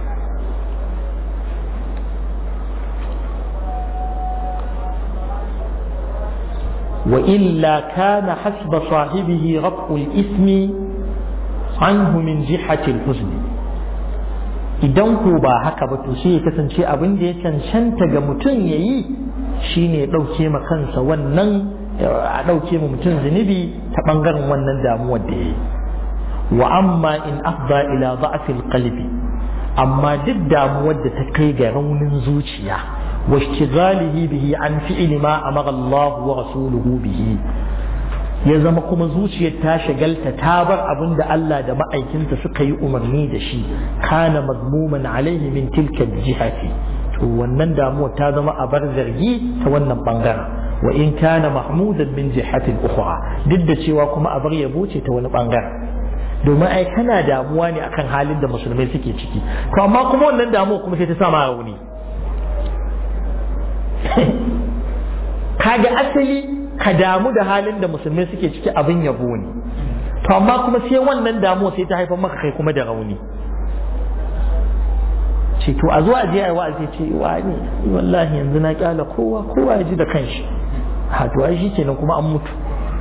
وإلا كان حسب صاحبه رفع الإثم عنه من جهة الحزن idan ko ba haka ba to sai ya kasance abin da ya cancanta ga mutum ya yi shine ya ɗauke ma kansa wannan a ɗauke ma mutum zunubi ta ɓangaren wannan damuwar da ya yi wa amma in afda ila za'afil qalbi amma duk damuwar da ta kai ga raunin zuciya wa ishtighalihi bihi an fi'li ma amara Allah wa rasuluhu bihi ya zama kuma zuciyar ta shagalta ta bar abin da Allah da ma'aikinsa suka yi umarni da shi kana mazmuman alaihi min tilka jihati to wannan damuwa ta zama a bar zargi ta wannan bangaren wa in kana mahmudan min jihatin ukhra duk da cewa kuma a bar yabo ce ta wani bangaren domin ai kana damuwa ne akan halin da musulmai suke ciki to amma kuma wannan damuwa kuma sai ta sa ma rauni kaga asali ka damu da halin da musulmai suke ciki abin yabo ne to amma kuma sai wannan damuwa sai ta haifar maka kai kuma da rauni ce to a zuwa je ai wa'azi ce wani wallahi yanzu na kyala kowa kowa ya ji da kanshi ha to ai shikenan kuma an mutu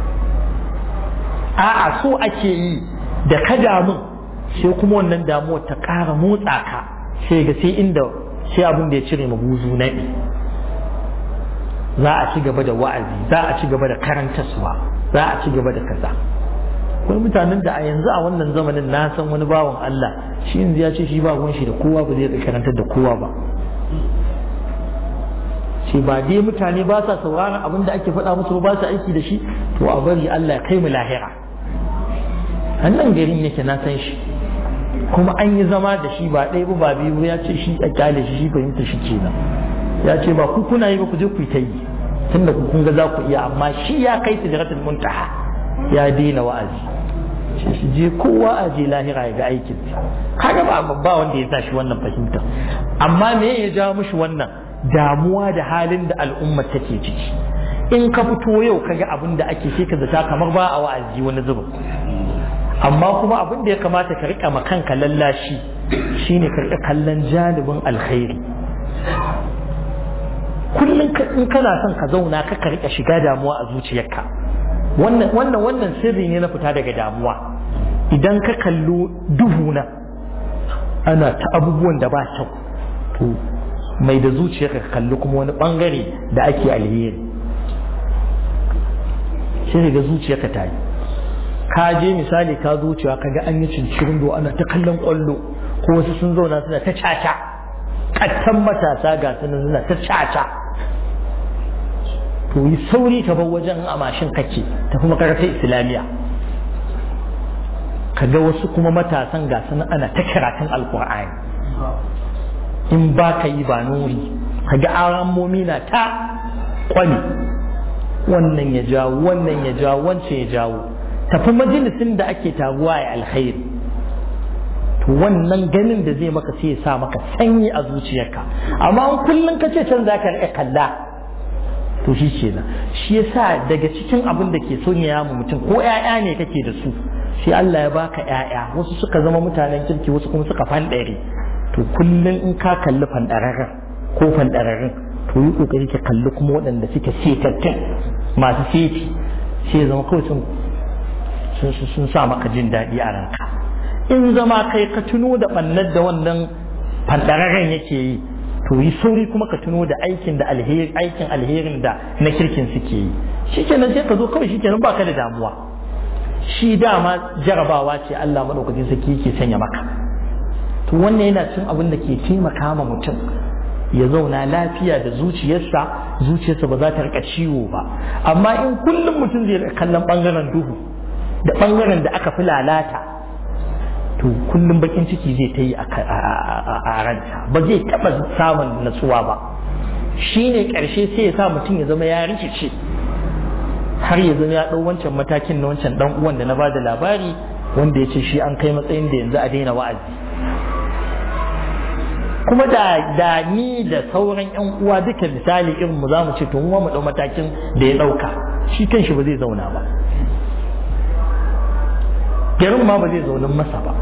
a'a so ake yi da ka damu sai kuma wannan damuwa ta ƙara motsa ka sai ga sai inda sai abin da ya cire mabuzu naɗi za a ci gaba da wa'azi za a ci gaba da karantaswa za a ci gaba da kaza akwai mutanen da a yanzu a wannan zamanin na san wani bawan Allah shi yanzu ya ce shi ba gun shi da kowa ba zai karantar da kowa ba ce ba dai mutane ba sa sauraron abin da ake faɗa musu ba su aiki da shi to a bari Allah ya kai mu lahira nan garin yake na san shi kuma an yi zama da shi ba ɗaya ba ba biyu ya ce shi a kyale shi shi fahimta shi kenan ya ce ba ku kuna yi ba ku je ku yi ta yi tunda ku kun ga za ku iya amma shi ya kai tijaratul muntaha ya daina wa'azi shi shi je kowa a je lahira ya ga aikin kaga ba ba wanda ya sa shi wannan fahimta amma me ya ja mishi wannan damuwa da halin da al'umma take ciki in ka fito yau kaga abin da ake sai ka zata kamar ba a wa'azi wani zubin amma kuma abin da ya kamata ka rika kanka lallashi shine ka rika kallon janibin alkhairi kullum in kana son ka zauna ka ka rika shiga damuwa a zuciyarka wannan wannan wannan sirri ne na fita daga damuwa idan ka kallo duhu na ana ta abubuwan da ba kyau to mai da zuciyarka ka kalli kuma wani bangare da ake alheri sai ga zuciyarka ta yi ka je misali ka zuciya ka ga an yi cincirin do ana ta kallon kwallo ko wasu sun zauna suna ta caca kattan matasa ga sunan suna ta caca to yi sauri ka bar wajen a mashin kake ta kuma karata islamiyya ka ga wasu kuma matasan ga sunan ana ta karatun alkur'ani in ba ka yi ba nuri ka ga aramomi na ta kwani wannan ya jawo wannan ya jawo wancan ya jawo tafi majalisin da ake taguwa ya alkhairi to wannan ganin da zai maka sai ya sa maka sanyi a zuciyarka amma in kullum ka ce can za ka riƙa kalla to shi ke nan shi yasa daga cikin abin da ke son ya mu mutum ko ƴaƴa ne kake da su sai Allah ya baka ƴaƴa wasu suka zama mutanen kirki wasu kuma suka fanɗare to kullum in ka kalli fanɗararren ko fanɗararren to yi kokari ka kalli kuma waɗanda suke setattun masu seti sai ya zama kawai sun sun sa maka jin daɗi a ranka in zama kai ka tuno da ɓannar da wannan fanɗararren yake yi to yi sauri kuma ka tuno da aikin da alheri aikin alherin da na kirkin suke yi shikenan sai ka zo kawai shikenan baka da damuwa shi dama jarabawa ce Allah madaukakin sarki yake sanya maka to wannan yana cin abin da ke taimaka ma mutum ya zauna lafiya da zuciyarsa zuciyarsa ba za ta rika ciwo ba amma in kullum mutum zai kallon bangaren duhu da bangaren da aka fi lalata to kullum bakin ciki zai ta yi a ranta ba zai taɓa samun natsuwa ba shi ne ƙarshe sai ya sa mutum ya zama ya rikice har ya zama ya ɗau wancan matakin na wancan ɗan uwan da na ba da labari wanda ya ce shi an kai matsayin da yanzu a daina wa'azi kuma da da ni da sauran yan uwa duka misali irin mu zamu ce to mu mu dau matakin da ya dauka shi kanshi ba zai zauna ba garin ma ba zai zauna masa ba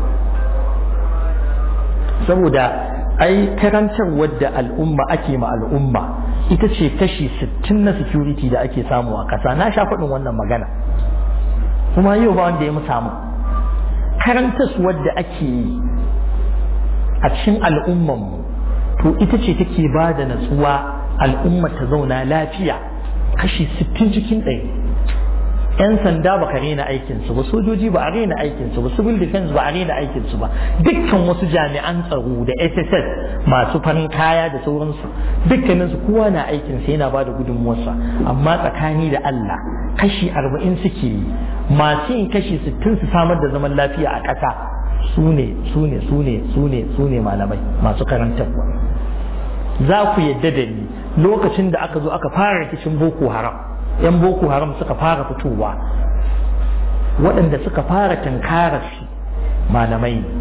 saboda ai karantar wadda al'umma ake ma al'umma ita ce kashi 60 na security da ake samu a ƙasa na sha faɗin wannan magana kuma yau ba wanda ya mu samu karantar wadda ake yi a cikin al'ummanmu to ita ce take ba da natsuwa al'umma ta zauna lafiya kashi 60 cikin ɗaya yan sanda ba ka rena aikinsu ba sojoji ba a rena aikinsu ba civil defense ba a rena aikinsu ba dukkan wasu jami'an tsaro da sss masu farin kaya da sauransu dukkaninsu kowa na aikinsa yana ba da gudunmuwarsa amma tsakani da allah kashi 40 suke yi masu yin kashi 60 su samar da zaman lafiya a ƙasa su ne su ne su ne su ne su ne malamai masu karantarwa za ku yadda da ni lokacin da aka zo aka fara rikicin boko haram yan boko haram suka fara fitowa waɗanda suka fara tankarar su malamai ne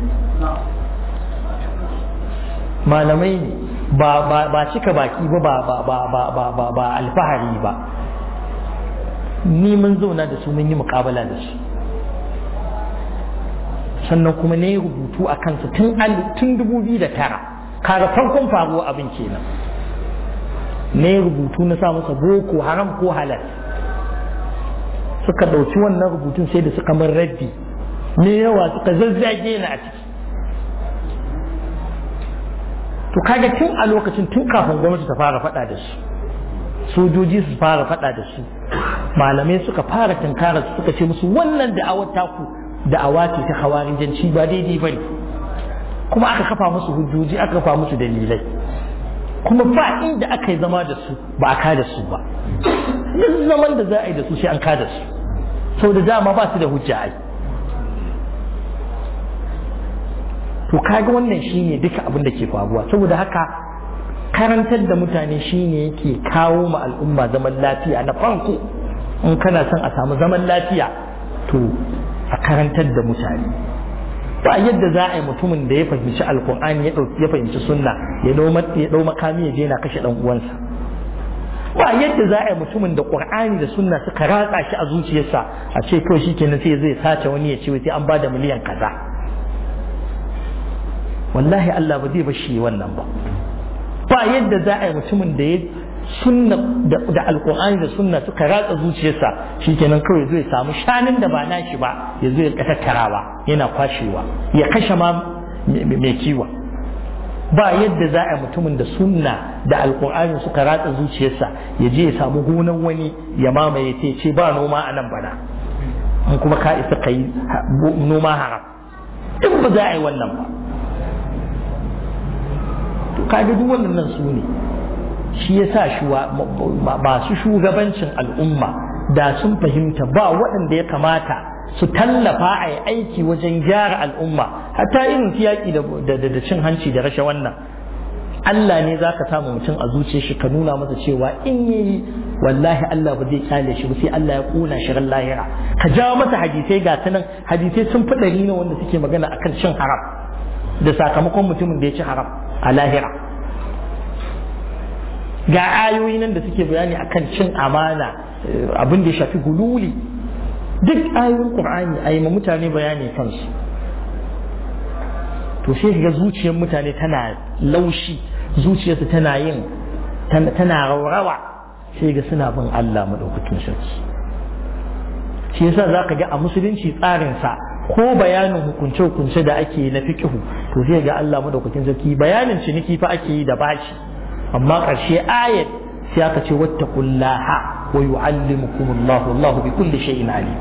malamai ne ba cika baki ba ba ba alfahari ba ni mun zauna da su mun yi mukabala da su sannan kuma ne rubutu a kansa tun dubu biyu da tara kaga farkon faruwa abin kenan ne rubutu na sa masa boko haram ko halal suka ɗauki wannan rubutun sai da suka min raddi ne yawa suka zazzage ni a ciki to kaga tun a lokacin tun kafin gwamnati ta fara faɗa da su sojoji su fara faɗa da su malamai suka fara tunkara su suka ce musu wannan da'awar taku da'awa ce ta hawarijanci ba daidai ba ne kuma aka kafa musu hujjoji aka kafa musu dalilai kuma ba inda aka yi zama da su ba a kada su ba duk zaman da za a yi da su sai an kada su sau da dama ba su da hujja ai to kaga wannan shine duka abin da ke faruwa saboda haka karantar da mutane shine yake kawo ma al'umma zaman lafiya na farko in kana son a samu zaman lafiya to a karantar da mutane ba yadda za a yi mutumin da ya fahimci alkur'ani ya fahimci sunna ya dau makami ya je na kashe dan uwansa ba yadda za a yi mutumin da qur'ani da sunna suka ratsa shi a zuciyarsa a ce kawai shikenan sai zai sace wani ya ce sai an bada miliyan kaza wallahi Allah ba zai bashi wannan ba ba yadda za a yi mutumin da ya sunna da alkur'ani da sunna suka ratsa zuciyarsa shikenan kawai zai samu shanin da ba nashi ba ya zo ya tattarawa yana kwashewa ya kashe ma mai kiwa ba yadda za a yi mutumin da sunna da alkur'ani suka ratsa zuciyarsa ya je ya samu gonan wani ya mamaye ta ce ba noma a nan bana in kuma ka isa ka yi noma haram in ba za a yi wannan ba kaga duk wannan su ne shi ya sa masu shugabancin al'umma da sun fahimta ba waɗanda ya kamata su tallafa a yi aiki wajen gyara al'umma hatta irin yaƙi da cin hanci da rashe wannan Allah ne za ka samu mutum a zuciya shi ka nuna masa cewa in yi wallahi Allah ba zai kyale shi ba sai Allah ya ƙona shi ran lahira ka jawo masa hadisai ga nan hadisai sun fi ɗari ne wanda suke magana akan cin haram da sakamakon mutumin da ya ci haram a lahira ga ayoyi nan da suke bayani akan cin amana abin da ya shafi gululi duk ayoyin qur'ani a yi ma mutane bayani kansu to sai ga zuciyar mutane tana laushi zuciyarsu tana yin tana raurawa sai ga suna bin Allah madaukakin sarki shi yasa za ka ga a musulunci tsarinsa ko bayanin hukunce-hukunce da ake na fikihu to sai ga Allah madaukakin sarki bayanin ciniki fa ake yi da bashi amma ƙarshe ayat sai aka ce wattaqullaha wa yu'allimukumullahu Allahu bi kulli shay'in alim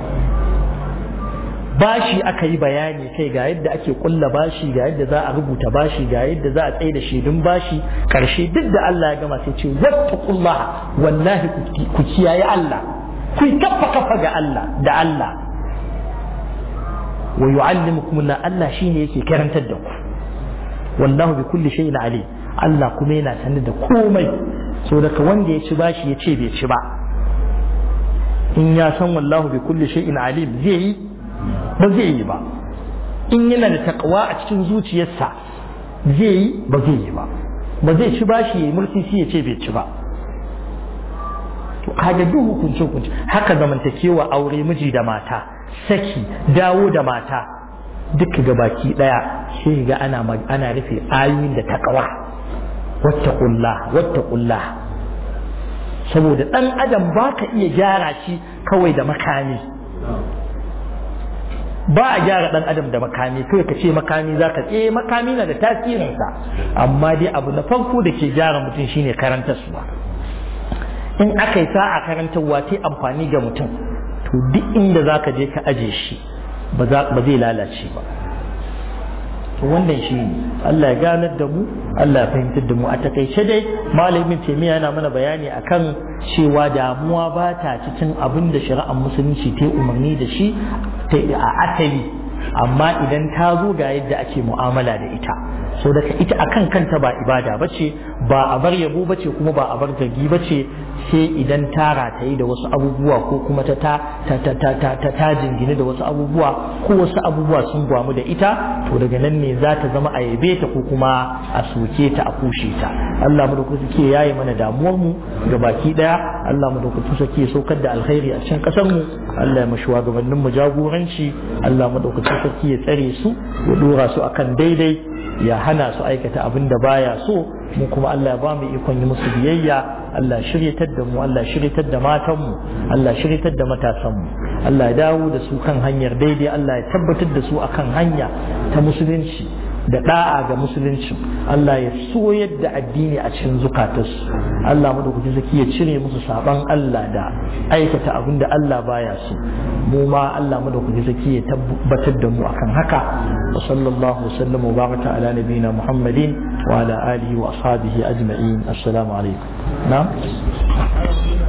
bashi aka yi bayani kai ga yadda ake kulla bashi ga yadda za a rubuta bashi ga yadda za a tsaye da shaidun bashi ƙarshe duk da Allah ya gama sai ce wattaqullaha wallahi ku kiyaye Allah ku kafa kafa ga Allah da Allah wa yu'allimukum Allah Allah shine yake karantar da ku wallahu bi kulli shay'in alim Allah kuma yana sanar da komai so daga wanda ya ci bashi ya ce bai ci ba in ya san wallahu bi kulli shay'in alim zai yi ba zai yi ba in yana da takawa a cikin zuciyarsa zai yi ba zai yi ba ba zai ci bashi ya mulki shi ya ce bai ci ba to kaga duk hukunci hukunci haka zamantakewa aure miji da mata saki dawo da mata duk ga baki daya sai ga ana ana rufe ayoyin da takawa wattaqullah wattaqullah saboda dan adam baka iya gyara shi kawai da makami ba a gyara dan adam da makami kai ka ce makami zaka eh makami na da tasirinsa amma dai abu na farko da ke gyara mutum shine karantarwa in aka yi sa'a karantarwa ta amfani ga mutum to duk inda zaka je ka aje shi ba zai lalace ba to wannan shi ne Allah ya ganar da mu Allah ya fahimtar da mu a takaice dai malamin taimiyya yana mana bayani akan cewa damuwa ba ta cikin abin da shari'ar musulunci ta umarni da shi a asali amma idan ta zo ga yadda ake mu'amala da ita so daga ita akan kanta ba ibada bace ba a bar yabo bace kuma ba a bar zargi bace sai idan ta rataye da wasu abubuwa ko kuma ta ta ta ta ta ta ta ta jingine da wasu abubuwa ko wasu abubuwa sun gwamu da ita to daga nan ne za ta zama a yabe ta ko kuma a soke ta a kushe ta Allah mu da ku suke yaye mana damuwar mu ga baki daya Allah mu da ku suke saukar da alkhairi a cikin kasar mu Allah ya mashi gabanin mu jagoranci Allah mu da ku suke ya tsare su ya dora su akan daidai ya hana su aikata abin da baya so mu kuma Allah ya ba mu ikon yi musu biyayya Allah shiryatar da mu Allah shiryatar da matan mu Allah shiryatar da matasan mu Allah ya dawo da su kan hanyar daidai Allah ya tabbatar da su akan hanya ta musulunci da da'a ga musulunci Allah ya soyar da addini a cikin zukatarsu Allah madaukaki zaki ya cire musu saban Allah da aikata abin da Allah baya so mu ma Allah madaukaki zaki ya tabbatar da mu akan haka wa sallallahu wasallam wa baraka ala nabiyina Muhammadin wa ala alihi wa ashabihi ajma'in assalamu alaikum na'am